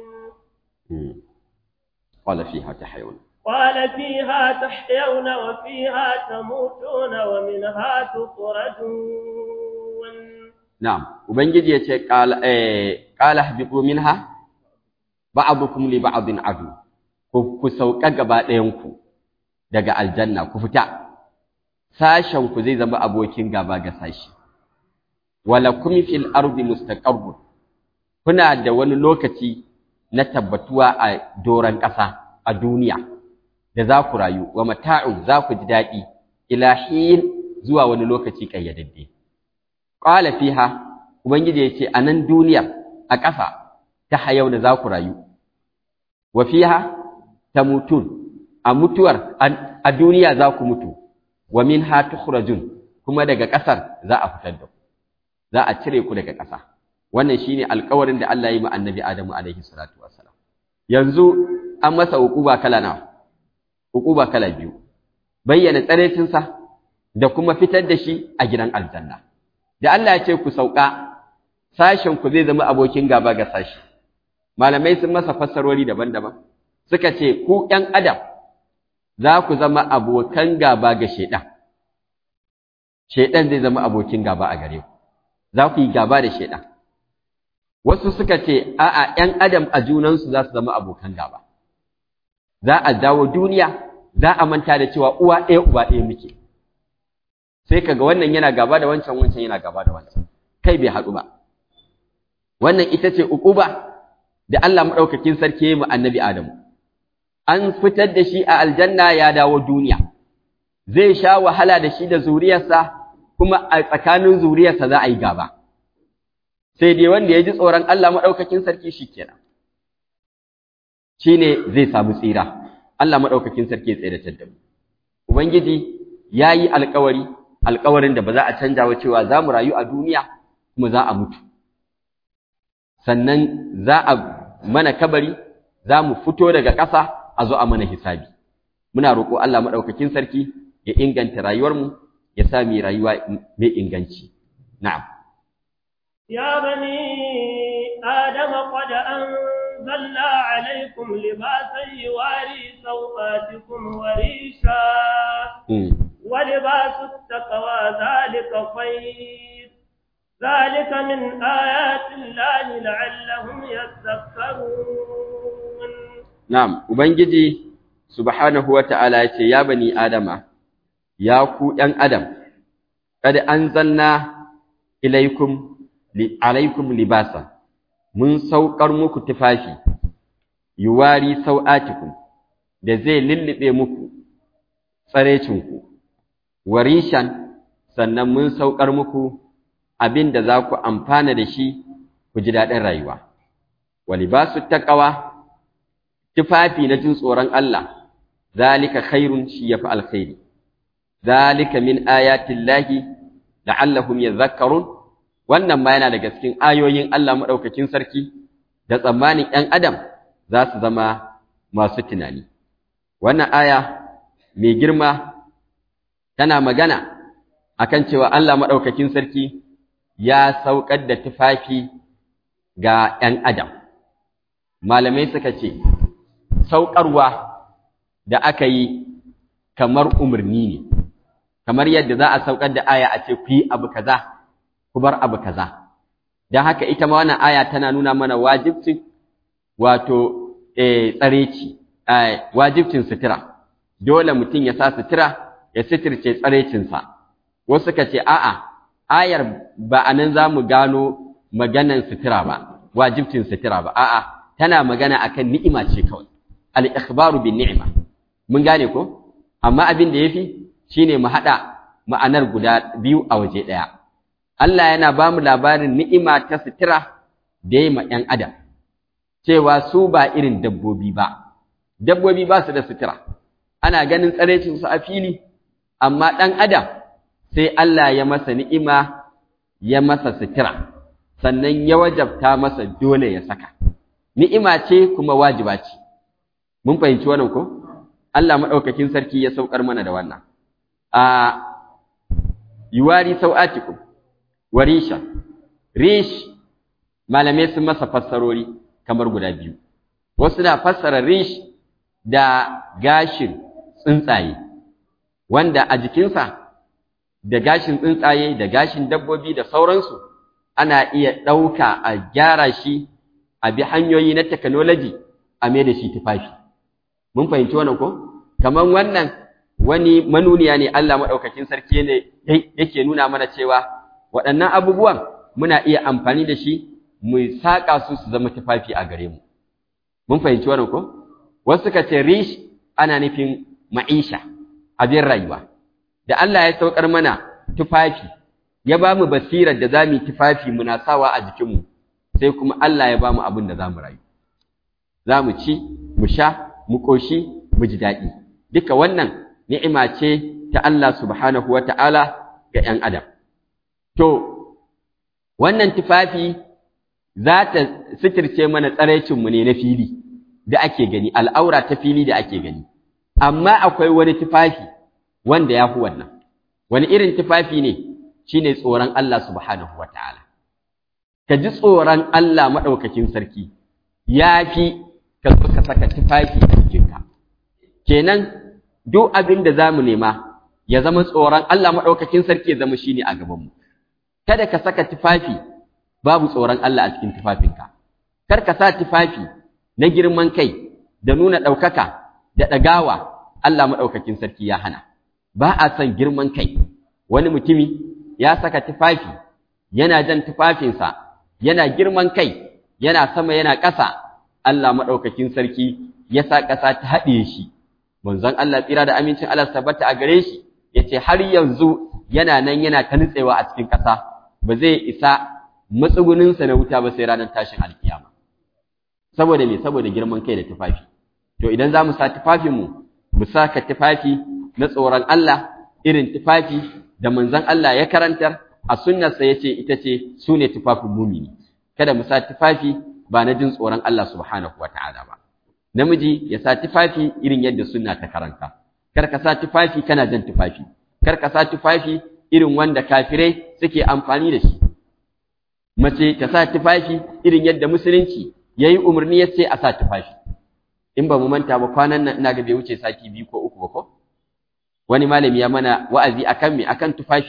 قال فيها تحيون قال فيها تحيون وفيها تموتون ومنها تخرجون نعم وبنجي يتي قال إيه قال اهبطوا منها بعضكم لبعض عدو ku sauka gaba ɗayanku daga aljanna ku fita sashenku zai zama abokin gaba ga sashi wala kum fil ardi mustaqarrun kuna da wani lokaci na tabbatuwa a doran ƙasa a duniya da za ku rayu wa mata'un za ku ji daɗi ila hin zuwa wani lokaci ƙayyadadde qala fiha ubangiji yace a nan duniyar a ƙasa ta hayau da za ku rayu wa fiha tamutun a mutuwar a duniya za ku mutu wa minha tukhrajun kuma daga ƙasar za a fitar da ku za a cire ku daga ƙasa wannan shine alƙawarin da Allah ya yi ma annabi Adamu alaihi salatu wassalam yanzu an masa uquba kala nawa uquba kala biyu bayyana tsaraitinsa da kuma fitar da shi a gidan aljanna da Allah ya ce ku sauka sashen ku zai zama abokin gaba ga sashi malamai sun masa fassarori daban-daban suka ce ku ƴan adam za ku zama abokan gaba ga shaidan shaidan zai zama abokin gaba a gare ku za ku yi gaba da shaidan wasu suka ce a'a ƴan adam a junansu za su zama abokan gaba za a dawo duniya za a manta da cewa uwa ɗaya uba ɗaya muke sai kaga wannan yana gaba da wancan wancan yana gaba da wancan kai bai haɗu ba wannan ita ce uquba da Allah madaukakin sarki ya yi mu annabi Adamu an fitar da shi a aljanna ya dawo duniya zai sha wahala da shi da zuriyarsa kuma a tsakanin zuriyarsa za a yi gaba sai dai wanda ya ji tsoron Allah madaukakin sarki shikenan shine zai samu tsira Allah madaukakin sarki ya tsiratar da mu ubangiji yayi alƙawari alƙawarin da ba za a canja wa cewa za mu rayu a duniya kuma za a mutu sannan za a mana kabari za mu fito daga ƙasa a zo a mana hisabi muna roƙo Allah maɗaukakin sarki ya inganta rayuwarmu ya sa mu rayuwa mai inganci na'am ya bani adam qad anzalna alaykum libasan yuwari sawatikum wa risha wa libasu taqwa dhalika khayr ذلك من آيات الله لعلهم يذكرون Na'am, Ubangiji subhanahu wa ta'ala ya ce, Ya bani Adama, ya ku ’yan Adam, kada an zanna ilaikum, alaikum libasa, mun saukar muku tufafi, yuwari sau'atikum, da zai lullube muku tsarecinku, warishan, sannan mun saukar muku abin da za ku amfana da shi ku ji daɗin rayuwa. Wali ba su taƙawa, tufafi na jin tsoron Allah, zalika khairun shi ya fi alkhairi, zalika min ayatin lahi, la'allahum ya zakarun, wannan ma yana daga cikin ayoyin Allah maɗaukakin sarki, da tsammanin ‘yan Adam za su zama masu tunani. Wannan aya mai girma tana magana akan cewa Allah maɗaukakin sarki ya saukar da tufafi ga ‘yan Adam. Malamai suka ce, saukarwa da aka yi kamar umarni ne, kamar yadda za a saukar da aya a ce ku yi abu kaza, ku bar abu kaza. Don haka ita ma wannan aya tana nuna mana wajibcin wato tsareci, wajibcin sutura. Dole mutum ya sa sutura ya suturce tsarecinsa. Wasu suka ce, a'a, ayar ba a nan za mu gano maganan sutura ba, wajibcin sutura ba, a'a, tana magana akan ni'ima ce kawai, al'ikhbaru bin ni'ima. Mun gane ko? Amma abin da ya fi shi ne mu haɗa ma'anar guda biyu a waje ɗaya. Allah yana ba mu labarin ni'ima ta sutura da ya ma ‘yan Adam, cewa su ba irin dabbobi ba, dabbobi ba su da sutura, ana ganin tsarecinsu a fili, amma ɗan Adam sai Allah ya masa ni'ima ya masa sutura, sannan ya wajabta masa dole ya saka. Ni'ima ce kuma wajiba ce, mun fahimci wannan ko? Allah maɗaukakin sarki ya saukar mana da wannan. A yuwari sau'atiku, warisha, rish, malamai sun masa fassarori kamar guda biyu. Wasu na fassara rish da gashin tsuntsaye, wanda a jikinsa da gashin tsuntsaye da gashin dabbobi da sauransu ana iya ɗauka a gyara shi a bi hanyoyi na technology a mai da shi tufafi. Mun fahimci wannan ko? Kamar wannan wani manuniya ne Allah maɗaukakin sarki ne yake nuna mana cewa waɗannan abubuwan muna iya amfani da shi mu saƙa su su zama tufafi a gare mu. Mun fahimci wannan ko? Wasu suka ce rish ana nufin ma'isha, abin rayuwa. Da Allah ya saukar mana tufafi, ya ba mu basirar da za mu yi tufafi muna sawa a jikinmu, sai kuma Allah ya ba mu abin da za mu rayu. Za mu ci, mu sha, mu ƙoshi, mu ji daɗi. Duka wannan ni'ima ce ta Allah subhanahu wa ta'ala ga ‘yan Adam. To, wannan tufafi za ta sitirce mana tsaraicinmu ne na fili da ake gani, al'aura ta fili da ake gani. Amma akwai wani tufafi wanda ya fi wannan. Wani irin tufafi ne shi ne tsoron Allah subhanahu wa ta'ala. Ka ji tsoron Allah maɗaukakin sarki, ya fi ka zo ka saka tufafi a jikinka. Kenan, duk abin da za mu nema, ya zama tsoron Allah maɗaukakin sarki ya zama shi ne a gabanmu. Kada ka saka tufafi babu tsoron Allah a cikin tufafinka. Kar ka sa tufafi na girman kai da nuna ɗaukaka da ɗagawa Allah maɗaukakin sarki ya hana. Ba a son girman kai, wani mutumi ya saka tufafi, yana jan tufafinsa, yana girman kai, yana sama yana ƙasa, Allah maɗaukakin sarki ya sa ƙasa ta haɗe shi. Manzon Allah tsira da amincin Allah tabbata a gare shi, ya ce har yanzu yana nan yana ta nutsewa a cikin ƙasa, ba zai isa matsuguninsa na wuta ba sai ranar tashin alkiyama. Saboda me saboda girman kai da tufafi. To idan za mu sa tufafinmu, mu saka tufafi na tsoron Allah irin tufafi da manzon Allah ya karantar a sunnarsa ya ce ita ce su ne tufafin mumini. Kada mu sa tufafi ba na jin tsoron Allah subhanahu wa ta'ala ba. Namiji ya sa tufafi irin yadda sunna ta karanta. Kar ka sa tufafi kana jan tufafi. Kar ka sa tufafi irin wanda kafirai suke amfani da shi. Mace ta sa tufafi irin yadda musulunci ya yi umarni ya ce a sa tufafi. In ba mu manta ba kwanan nan ina ga bai wuce sati biyu ko uku ba ko? Wani malami ya mana wa'azi akan me akan tufafi.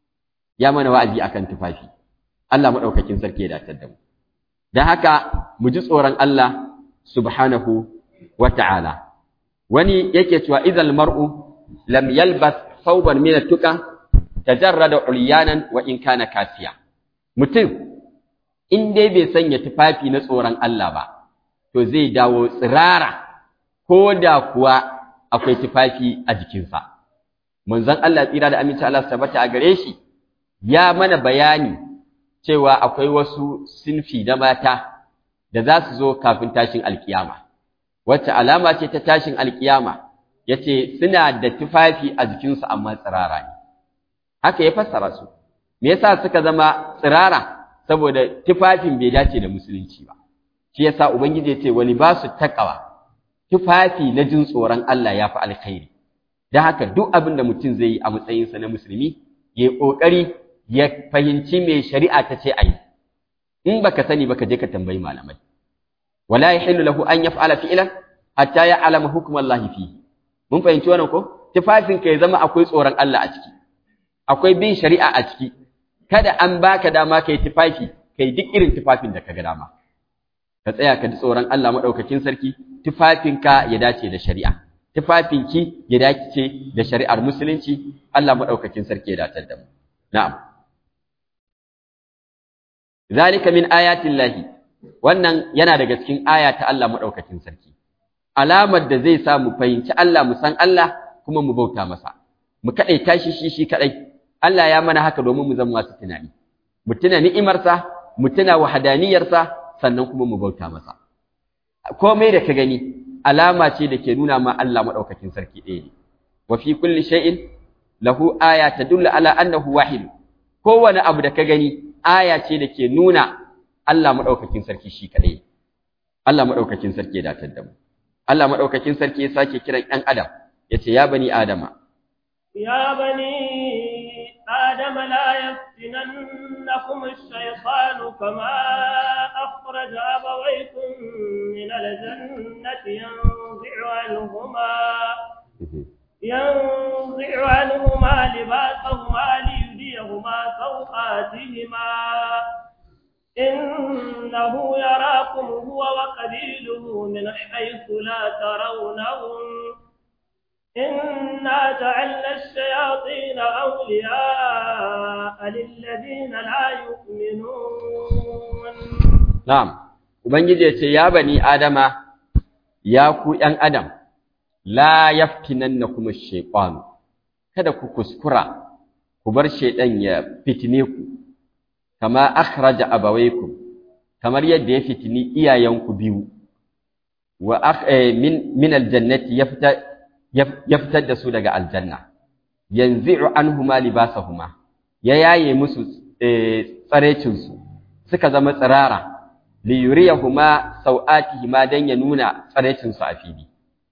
Ya mana wa'azi akan tufafi. Allah maɗaukakin sarki ya datar da mu. Don haka mu ji tsoron Allah subhanahu wa ta'ala. wani yake cewa idal mar'u lam yalbas thawban min at-tuqa tajarrada ulyanan wa in kana kasiya mutum in dai bai sanya tufafi na tsoron Allah ba to zai dawo tsirara ko da kuwa akwai tufafi a jikinsa manzon Allah tsira da aminci Allah tabbata a gare shi ya mana bayani cewa akwai wasu sinfi na mata da za su zo kafin tashin alkiyama wacce alama ce ta tashin alkiyama yace suna da tufafi a jikinsu amma tsirara ne haka ya fassara su me yasa suka zama tsirara saboda tufafin bai dace da musulunci ba shi yasa ubangiji ya ce wa libasu taqwa tufafi na jin tsoron Allah ya fi alkhairi dan haka duk abin da mutum zai yi a matsayinsa na musulmi ya yi kokari ya fahimci me shari'a ta ce ayi in baka sani baka je ka tambayi malamai wala yahillu lahu an yaf'ala fi'lan hatta ya'lama hukmallahi fihi mun fahimci wannan ko tufafin ka ya zama akwai tsoron Allah a ciki akwai bin shari'a a ciki kada an baka dama kai tufafi kai duk irin tufafin da kaga dama ka tsaya ka ji tsoron Allah madaukakin sarki tufafinka ya dace da shari'a tufafinki ya dace da shari'ar musulunci Allah madaukakin sarki ya dace da mu na'am zalika min ayatin lahi wannan yana daga cikin aya ta Allah madaukakin sarki alamar da zai sa mu fahimci Allah mu san Allah kuma mu bauta masa mu kadaita shi shi shi kadai Allah ya mana haka domin mu zama masu tunani mu tuna ni'imarsa mu tuna wahadaniyarsa sannan kuma mu bauta masa komai da ka gani alama ce da ke nuna ma Allah madaukakin sarki ɗaya ne wa fi kulli shay'in lahu aya tadullu ala annahu wahid kowane abu da ka gani aya ce da ke nuna Allah madaukakin sarki shi kadai Allah madaukakin sarki ya datar da mu Allah madaukakin sarki ya sake kiran ɗan adam yace ya bani adama يا بني آدم لا يفتننكم الشيطان كما أخرج أبويكم من الجنة ينزع عنهما ينزع عنهما لباسهما ليريهما سوآتهما إنه يراكم هو وقبيله من حيث لا ترونهم إنا جعلنا الشياطين أولياء للذين لا يؤمنون نعم Ubangiji ya ce, Ya bani Adama, ya ku ’yan Adam, la yaftinan na kuma shaiƙwano, kada ku kuskura, ku bar shaiɗan ya fitine ku, kama akhraja abawaikum, kamar yadda ya fitini iyayenku biyu, wa min aljannati ya fita ya fitar da su daga aljanna yanzi'u anhuma libasahuma ya yaye musu tsarecin su suka zama tsirara li yuriyahuma sau'atihima dan ya nuna tsarecin su a fili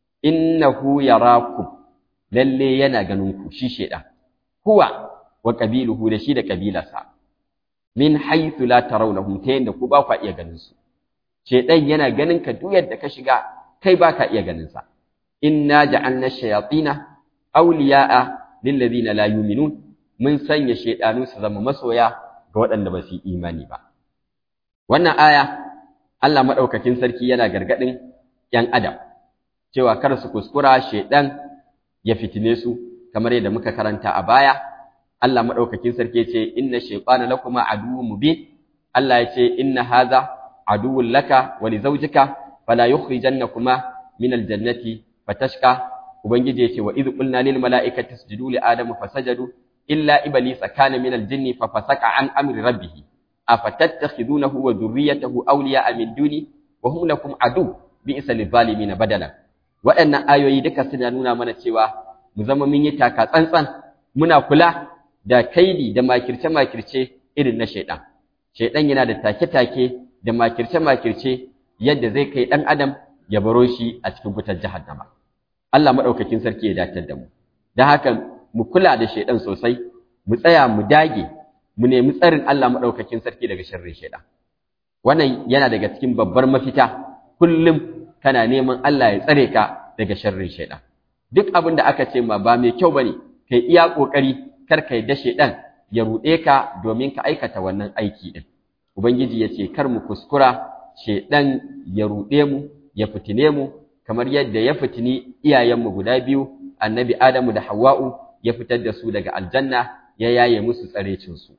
innahu yarakum lalle yana ganin ku shi shedan huwa wa qabiluhu da shi da kabilarsa min haythu la tarawnahum ta yanda ku ba ku iya ganin su shedan yana ganin ka duk yadda ka shiga kai ba ka iya ganin sa inna ja'alna shayatina awliya'a lil ladina la yu'minun mun sanya shaydanu su zama masoya ga waɗanda ba su yi imani ba wannan aya Allah madaukakin sarki yana gargadin yan adam cewa kar su kuskura shaydan ya fitine su kamar yadda muka karanta a baya Allah madaukakin sarki ce inna shaytana lakuma aduwwun mubin Allah ya ce inna hadha aduwwun laka wa li zawjika fala yukhrijannakuma min aljannati fatashka ubangiji yace wa idh qulna lil malaikati isjudu li adama fasajadu illa iblisa kana min al jinni fa fasaka an amri rabbih afatattakhidunahu wa dhurriyyatahu awliya'a min duni wa hum lakum adu bi'sa lil zalimin badala waɗannan ayoyi duka suna nuna mana cewa mu zama mun yi taka tsantsan muna kula da kaidi da makirce makirce irin na shaidan shaidan yana da take-take da makirce makirce yadda zai kai dan adam ya baro shi a cikin wutar jahannama Allah maɗaukakin sarki ya datar da mu. Don haka mu kula da shaidan sosai, mu tsaya mu dage, mu nemi tsarin Allah maɗaukakin sarki daga sharrin shaidan. Wannan yana daga cikin babbar mafita, kullum kana neman Allah ya tsare ka daga sharrin shaidan. Duk abin da aka ce ma ba mai kyau bane, kai iya ƙoƙari kar ka da shaidan ya ruɗe ka domin ka aikata wannan aiki ɗin. Ubangiji ya ce kar mu kuskura shaidan ya ruɗe mu, ya fitine mu, kamar yadda ya fitini iyayenmu guda biyu annabi Adamu da Hawwa'u ya fitar da su daga aljanna ya yaye musu tsarecinsu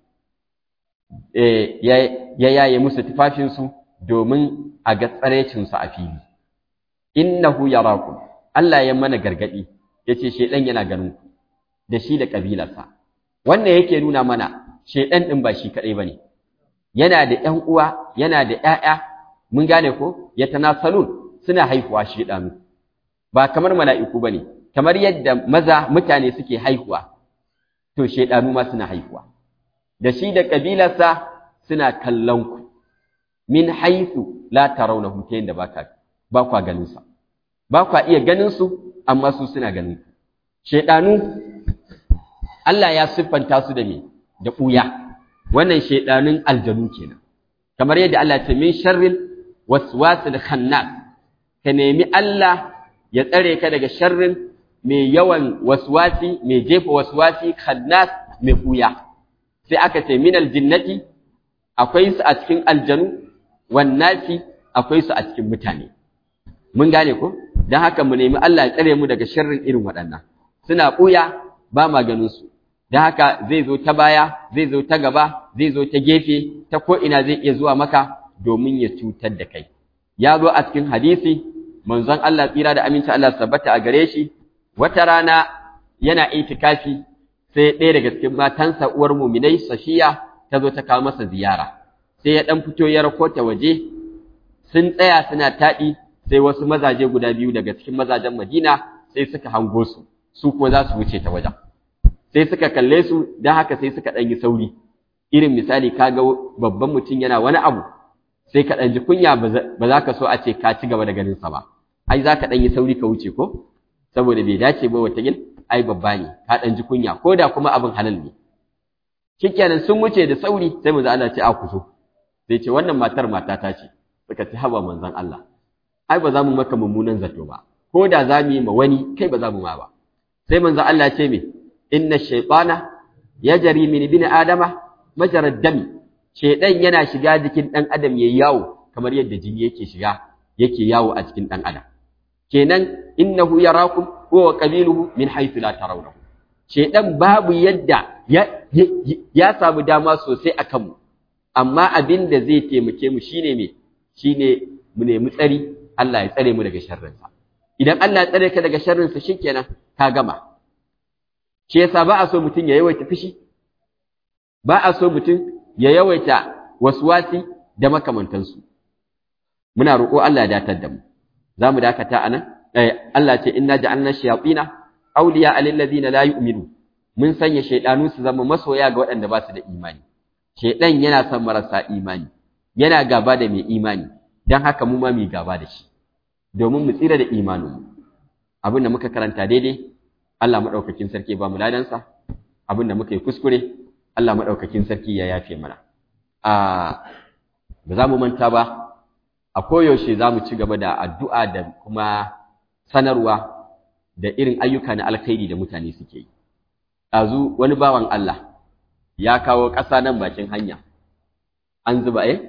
eh ya yaye musu tufafinsu domin a ga tsarecinsu a fili innahu yarakum Allah ya mana gargadi yace shedan yana ganin ku da shi da kabilarsa wannan yake nuna mana shedan din ba shi kadai bane yana da ƴan uwa yana da ƴaƴa mun gane ko yatanasalun suna haihuwa shedanu ba kamar mala'iku bane kamar yadda maza mutane suke haihuwa to shedanu ma suna haihuwa da shi da kabilarsa suna kallon ku min haythu la tarawnahu ta yadda baka ba kwa ganin sa ba kwa iya ganin su amma su suna ganin ku shedanu Allah ya siffanta su da me da ɓuya wannan shedanun aljanu kenan kamar yadda Allah ya ce min sharril waswasil khannas ka nemi Allah ya tsare ka daga sharrin mai yawan waswasi mai jefa waswasi khannas mai ɓuya sai aka ce min aljinnati akwai su a cikin aljanu wannasi akwai su a cikin mutane mun gane ko dan haka mu nemi Allah ya tsare mu daga sharrin irin waɗannan suna ɓuya ba ma ganin su don haka zai zo ta baya zai zo ta gaba zai zo ta gefe ta ko'ina zai iya zuwa maka domin ya cutar da kai ya zo a cikin hadisi manzon Allah tsira da aminci Allah sabbata a gare shi wata rana yana itikafi sai ɗaya daga cikin matansa uwar muminai safiya ta zo ta kawo masa ziyara sai ya ɗan fito ya rako ta waje sun tsaya suna taɗi sai wasu mazaje guda biyu daga cikin mazajen Madina sai suka hango su su ko za su wuce ta wajen sai suka kalle su don haka sai suka ɗan yi sauri irin misali ka ga babban mutum yana wani abu sai ka ɗan ji kunya ba za ka so a ce ka ci gaba da ganinsa ba ai za ka ɗan yi sauri ka wuce ko saboda bai dace ba wata yin ai babba ne ka ɗan ji kunya ko da kuma abin halal ne shikenan sun wuce da sauri sai mu Allah ce a ku so sai ce wannan matar matata ce suka ci haba manzon Allah ai ba za mu maka mummunan zato ba ko da za mu yi ma wani kai ba za mu ma ba sai manzon Allah ce me inna shaytana yajri min ibni adama majarad dami shaydan yana shiga jikin dan adam yayi yawo kamar yadda jini yake shiga yake yawo a cikin dan adam kenan innahu yarakum huwa qabiluhu min haythu la tarawnahu shaydan babu yadda ya, ya, samu dama sosai akan mu amma abin da zai taimake mu shine me shine mu nemi tsari Allah ya tsare mu daga sharrinsa idan Allah ya tsare ka daga sharrinsa shikenan ka gama shi yasa ba a so mutum ya yawaita fushi ba a so mutum ya yawaita waswasi da makamantansu muna roƙo Allah ya datar da mu za mu dakata a nan Allah ce inna ja'alna shayatina awliya alil ladina la yu'minu mun sanya shaydanu su zama masoya ga waɗanda ba su da imani shaydan yana son marasa imani yana gaba da mai imani dan haka mu ma mu gaba da shi domin mu tsira da imaninmu abin da muka karanta daidai Allah maɗaukakin sarki ba mu ladansa abin da muka yi kuskure Allah maɗaukakin sarki ya yafe mana a ba za mu manta ba a koyaushe za mu ci gaba da addu'a da kuma sanarwa da irin ayyuka na alkhairi da mutane suke yi ɗazu wani bawan Allah ya kawo ƙasa nan bakin hanya an zuba eh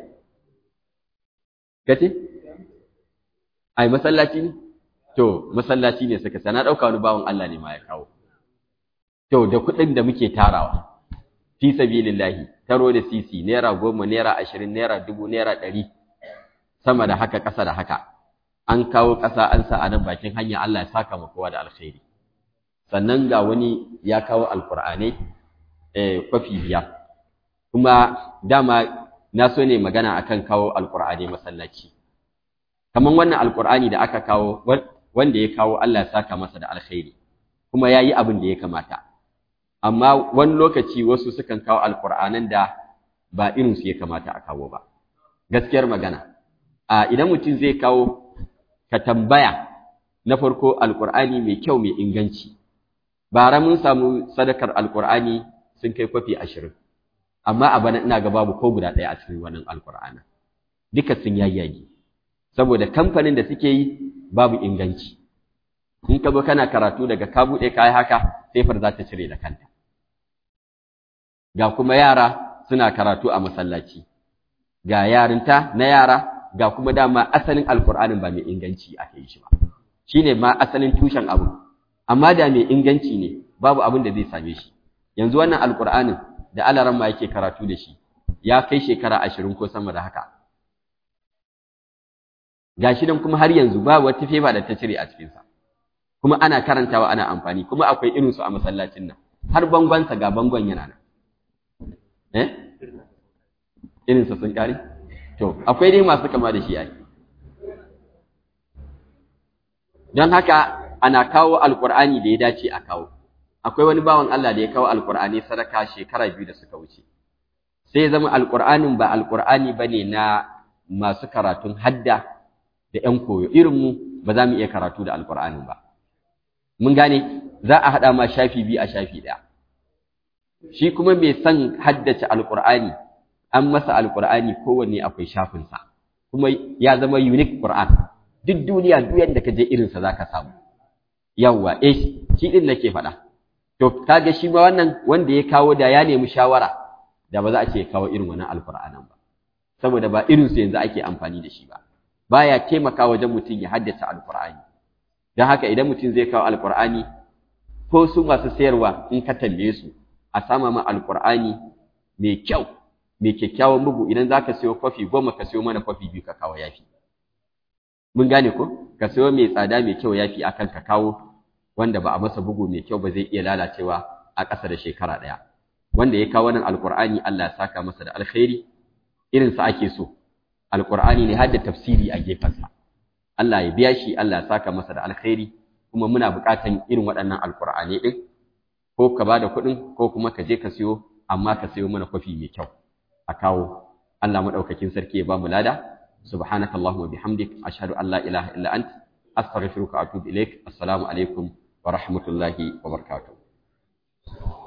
kace ai masallaci ne To, masallaci ne suka sana ɗauka wani bawan Allah ne ma ya kawo. To, da kuɗin da muke tarawa, fi sabilillahi, taro da sisi, naira goma, naira ashirin, naira dubu, naira ɗari, sama da haka, ƙasa da haka. An kawo ƙasa an sa a nan bakin hanya Allah ya saka ma kowa da alkhairi. Sannan ga wani ya kawo alƙur'anai eh, kwafi biya. Kuma dama na so ne magana akan kawo alƙur'anai masallaci. Kaman wannan alƙur'ani da aka kawo wanda ya kawo Allah ya saka masa da alkhairi kuma ya yi abin da ya kamata amma wani lokaci wasu sukan kawo alkur'anan da ba irinsu ya kamata a kawo ba gaskiyar magana a idan mutum zai kawo ka tambaya na farko alkur'ani mai kyau mai inganci bara mun samu sadakar alkur'ani sun kai kwafi ashirin amma a bana ina ga babu ko guda ɗaya a cikin wannan alkur'ana duka sun yayyage saboda kamfanin da suke yi babu inganci in ka zo kana karatu daga ka buɗe kayi haka sefar za ta cire da kanta ga kuma yara suna karatu a masallaci ga yarinta na yara ga kuma dama asalin alkur'anin ba mai inganci aka yi shi ba shine ma asalin tushen abu amma da mai inganci ne babu abin da zai same shi yanzu wannan alqur'anin da alaran ma yake karatu da shi ya kai shekara ashirin ko sama da haka gashi nan kuma har yanzu babu wata fefa da ta cire a cikinsa kuma ana karantawa ana amfani kuma akwai irinsu a masallacin nan har bangonsa ga bangon yana nan eh irinsa sun kare to akwai dai masu kama da shi ai don haka ana kawo alkur'ani da ya dace a kawo akwai wani bawan Allah da ya kawo alkur'ani sadaka shekara biyu da suka wuce sai zama alkur'anin ba alkur'ani bane na masu karatun hadda da ƴan koyo irin mu ba za mu iya karatu da alkur'anin ba mun gane za a haɗa ma shafi biyu a shafi ɗaya shi kuma mai son haddace alkur'ani an masa alkur'ani kowanne akwai shafinsa kuma ya zama unique qur'an duk duniya duk yadda ka je irinsa za ka samu yawwa eh shi din nake faɗa to kaga shi ma wannan wanda ya kawo da ya nemi shawara da ba za a ce kawo irin wannan alqur'anan ba saboda ba irin su yanzu ake amfani da shi ba baya taimaka wajen mutum ya haddace alqur'ani dan haka idan mutum zai kawo alqur'ani ko su masu sayarwa in ka tambaye su a sama ma alqur'ani mai kyau mai kyakkyawan bugu idan zaka sayo kwafi goma ka sayo mana kwafi biyu ka kawo yafi mun gane ko ka sayo mai tsada mai kyau yafi akan ka kawo wanda ba a masa bugu mai kyau ba zai iya lalacewa a ƙasa da shekara ɗaya wanda ya kawo nan alƙur'ani Allah ya saka masa da alkhairi irin sa ake so alƙur'ani ne har da tafsiri a gefensa Allah ya biya shi Allah ya saka masa da alkhairi kuma muna buƙatan irin waɗannan alƙur'ani ɗin ko ka bada kuɗin ko kuma ka je ka siyo amma ka siyo mana kwafi mai kyau a kawo Allah maɗaukakin sarki ya ba mu lada سبحانك اللهم وبحمدك أشهد أن لا إله إلا أنت أستغفرك وأتوب إليك السلام عليكم ورحمة الله وبركاته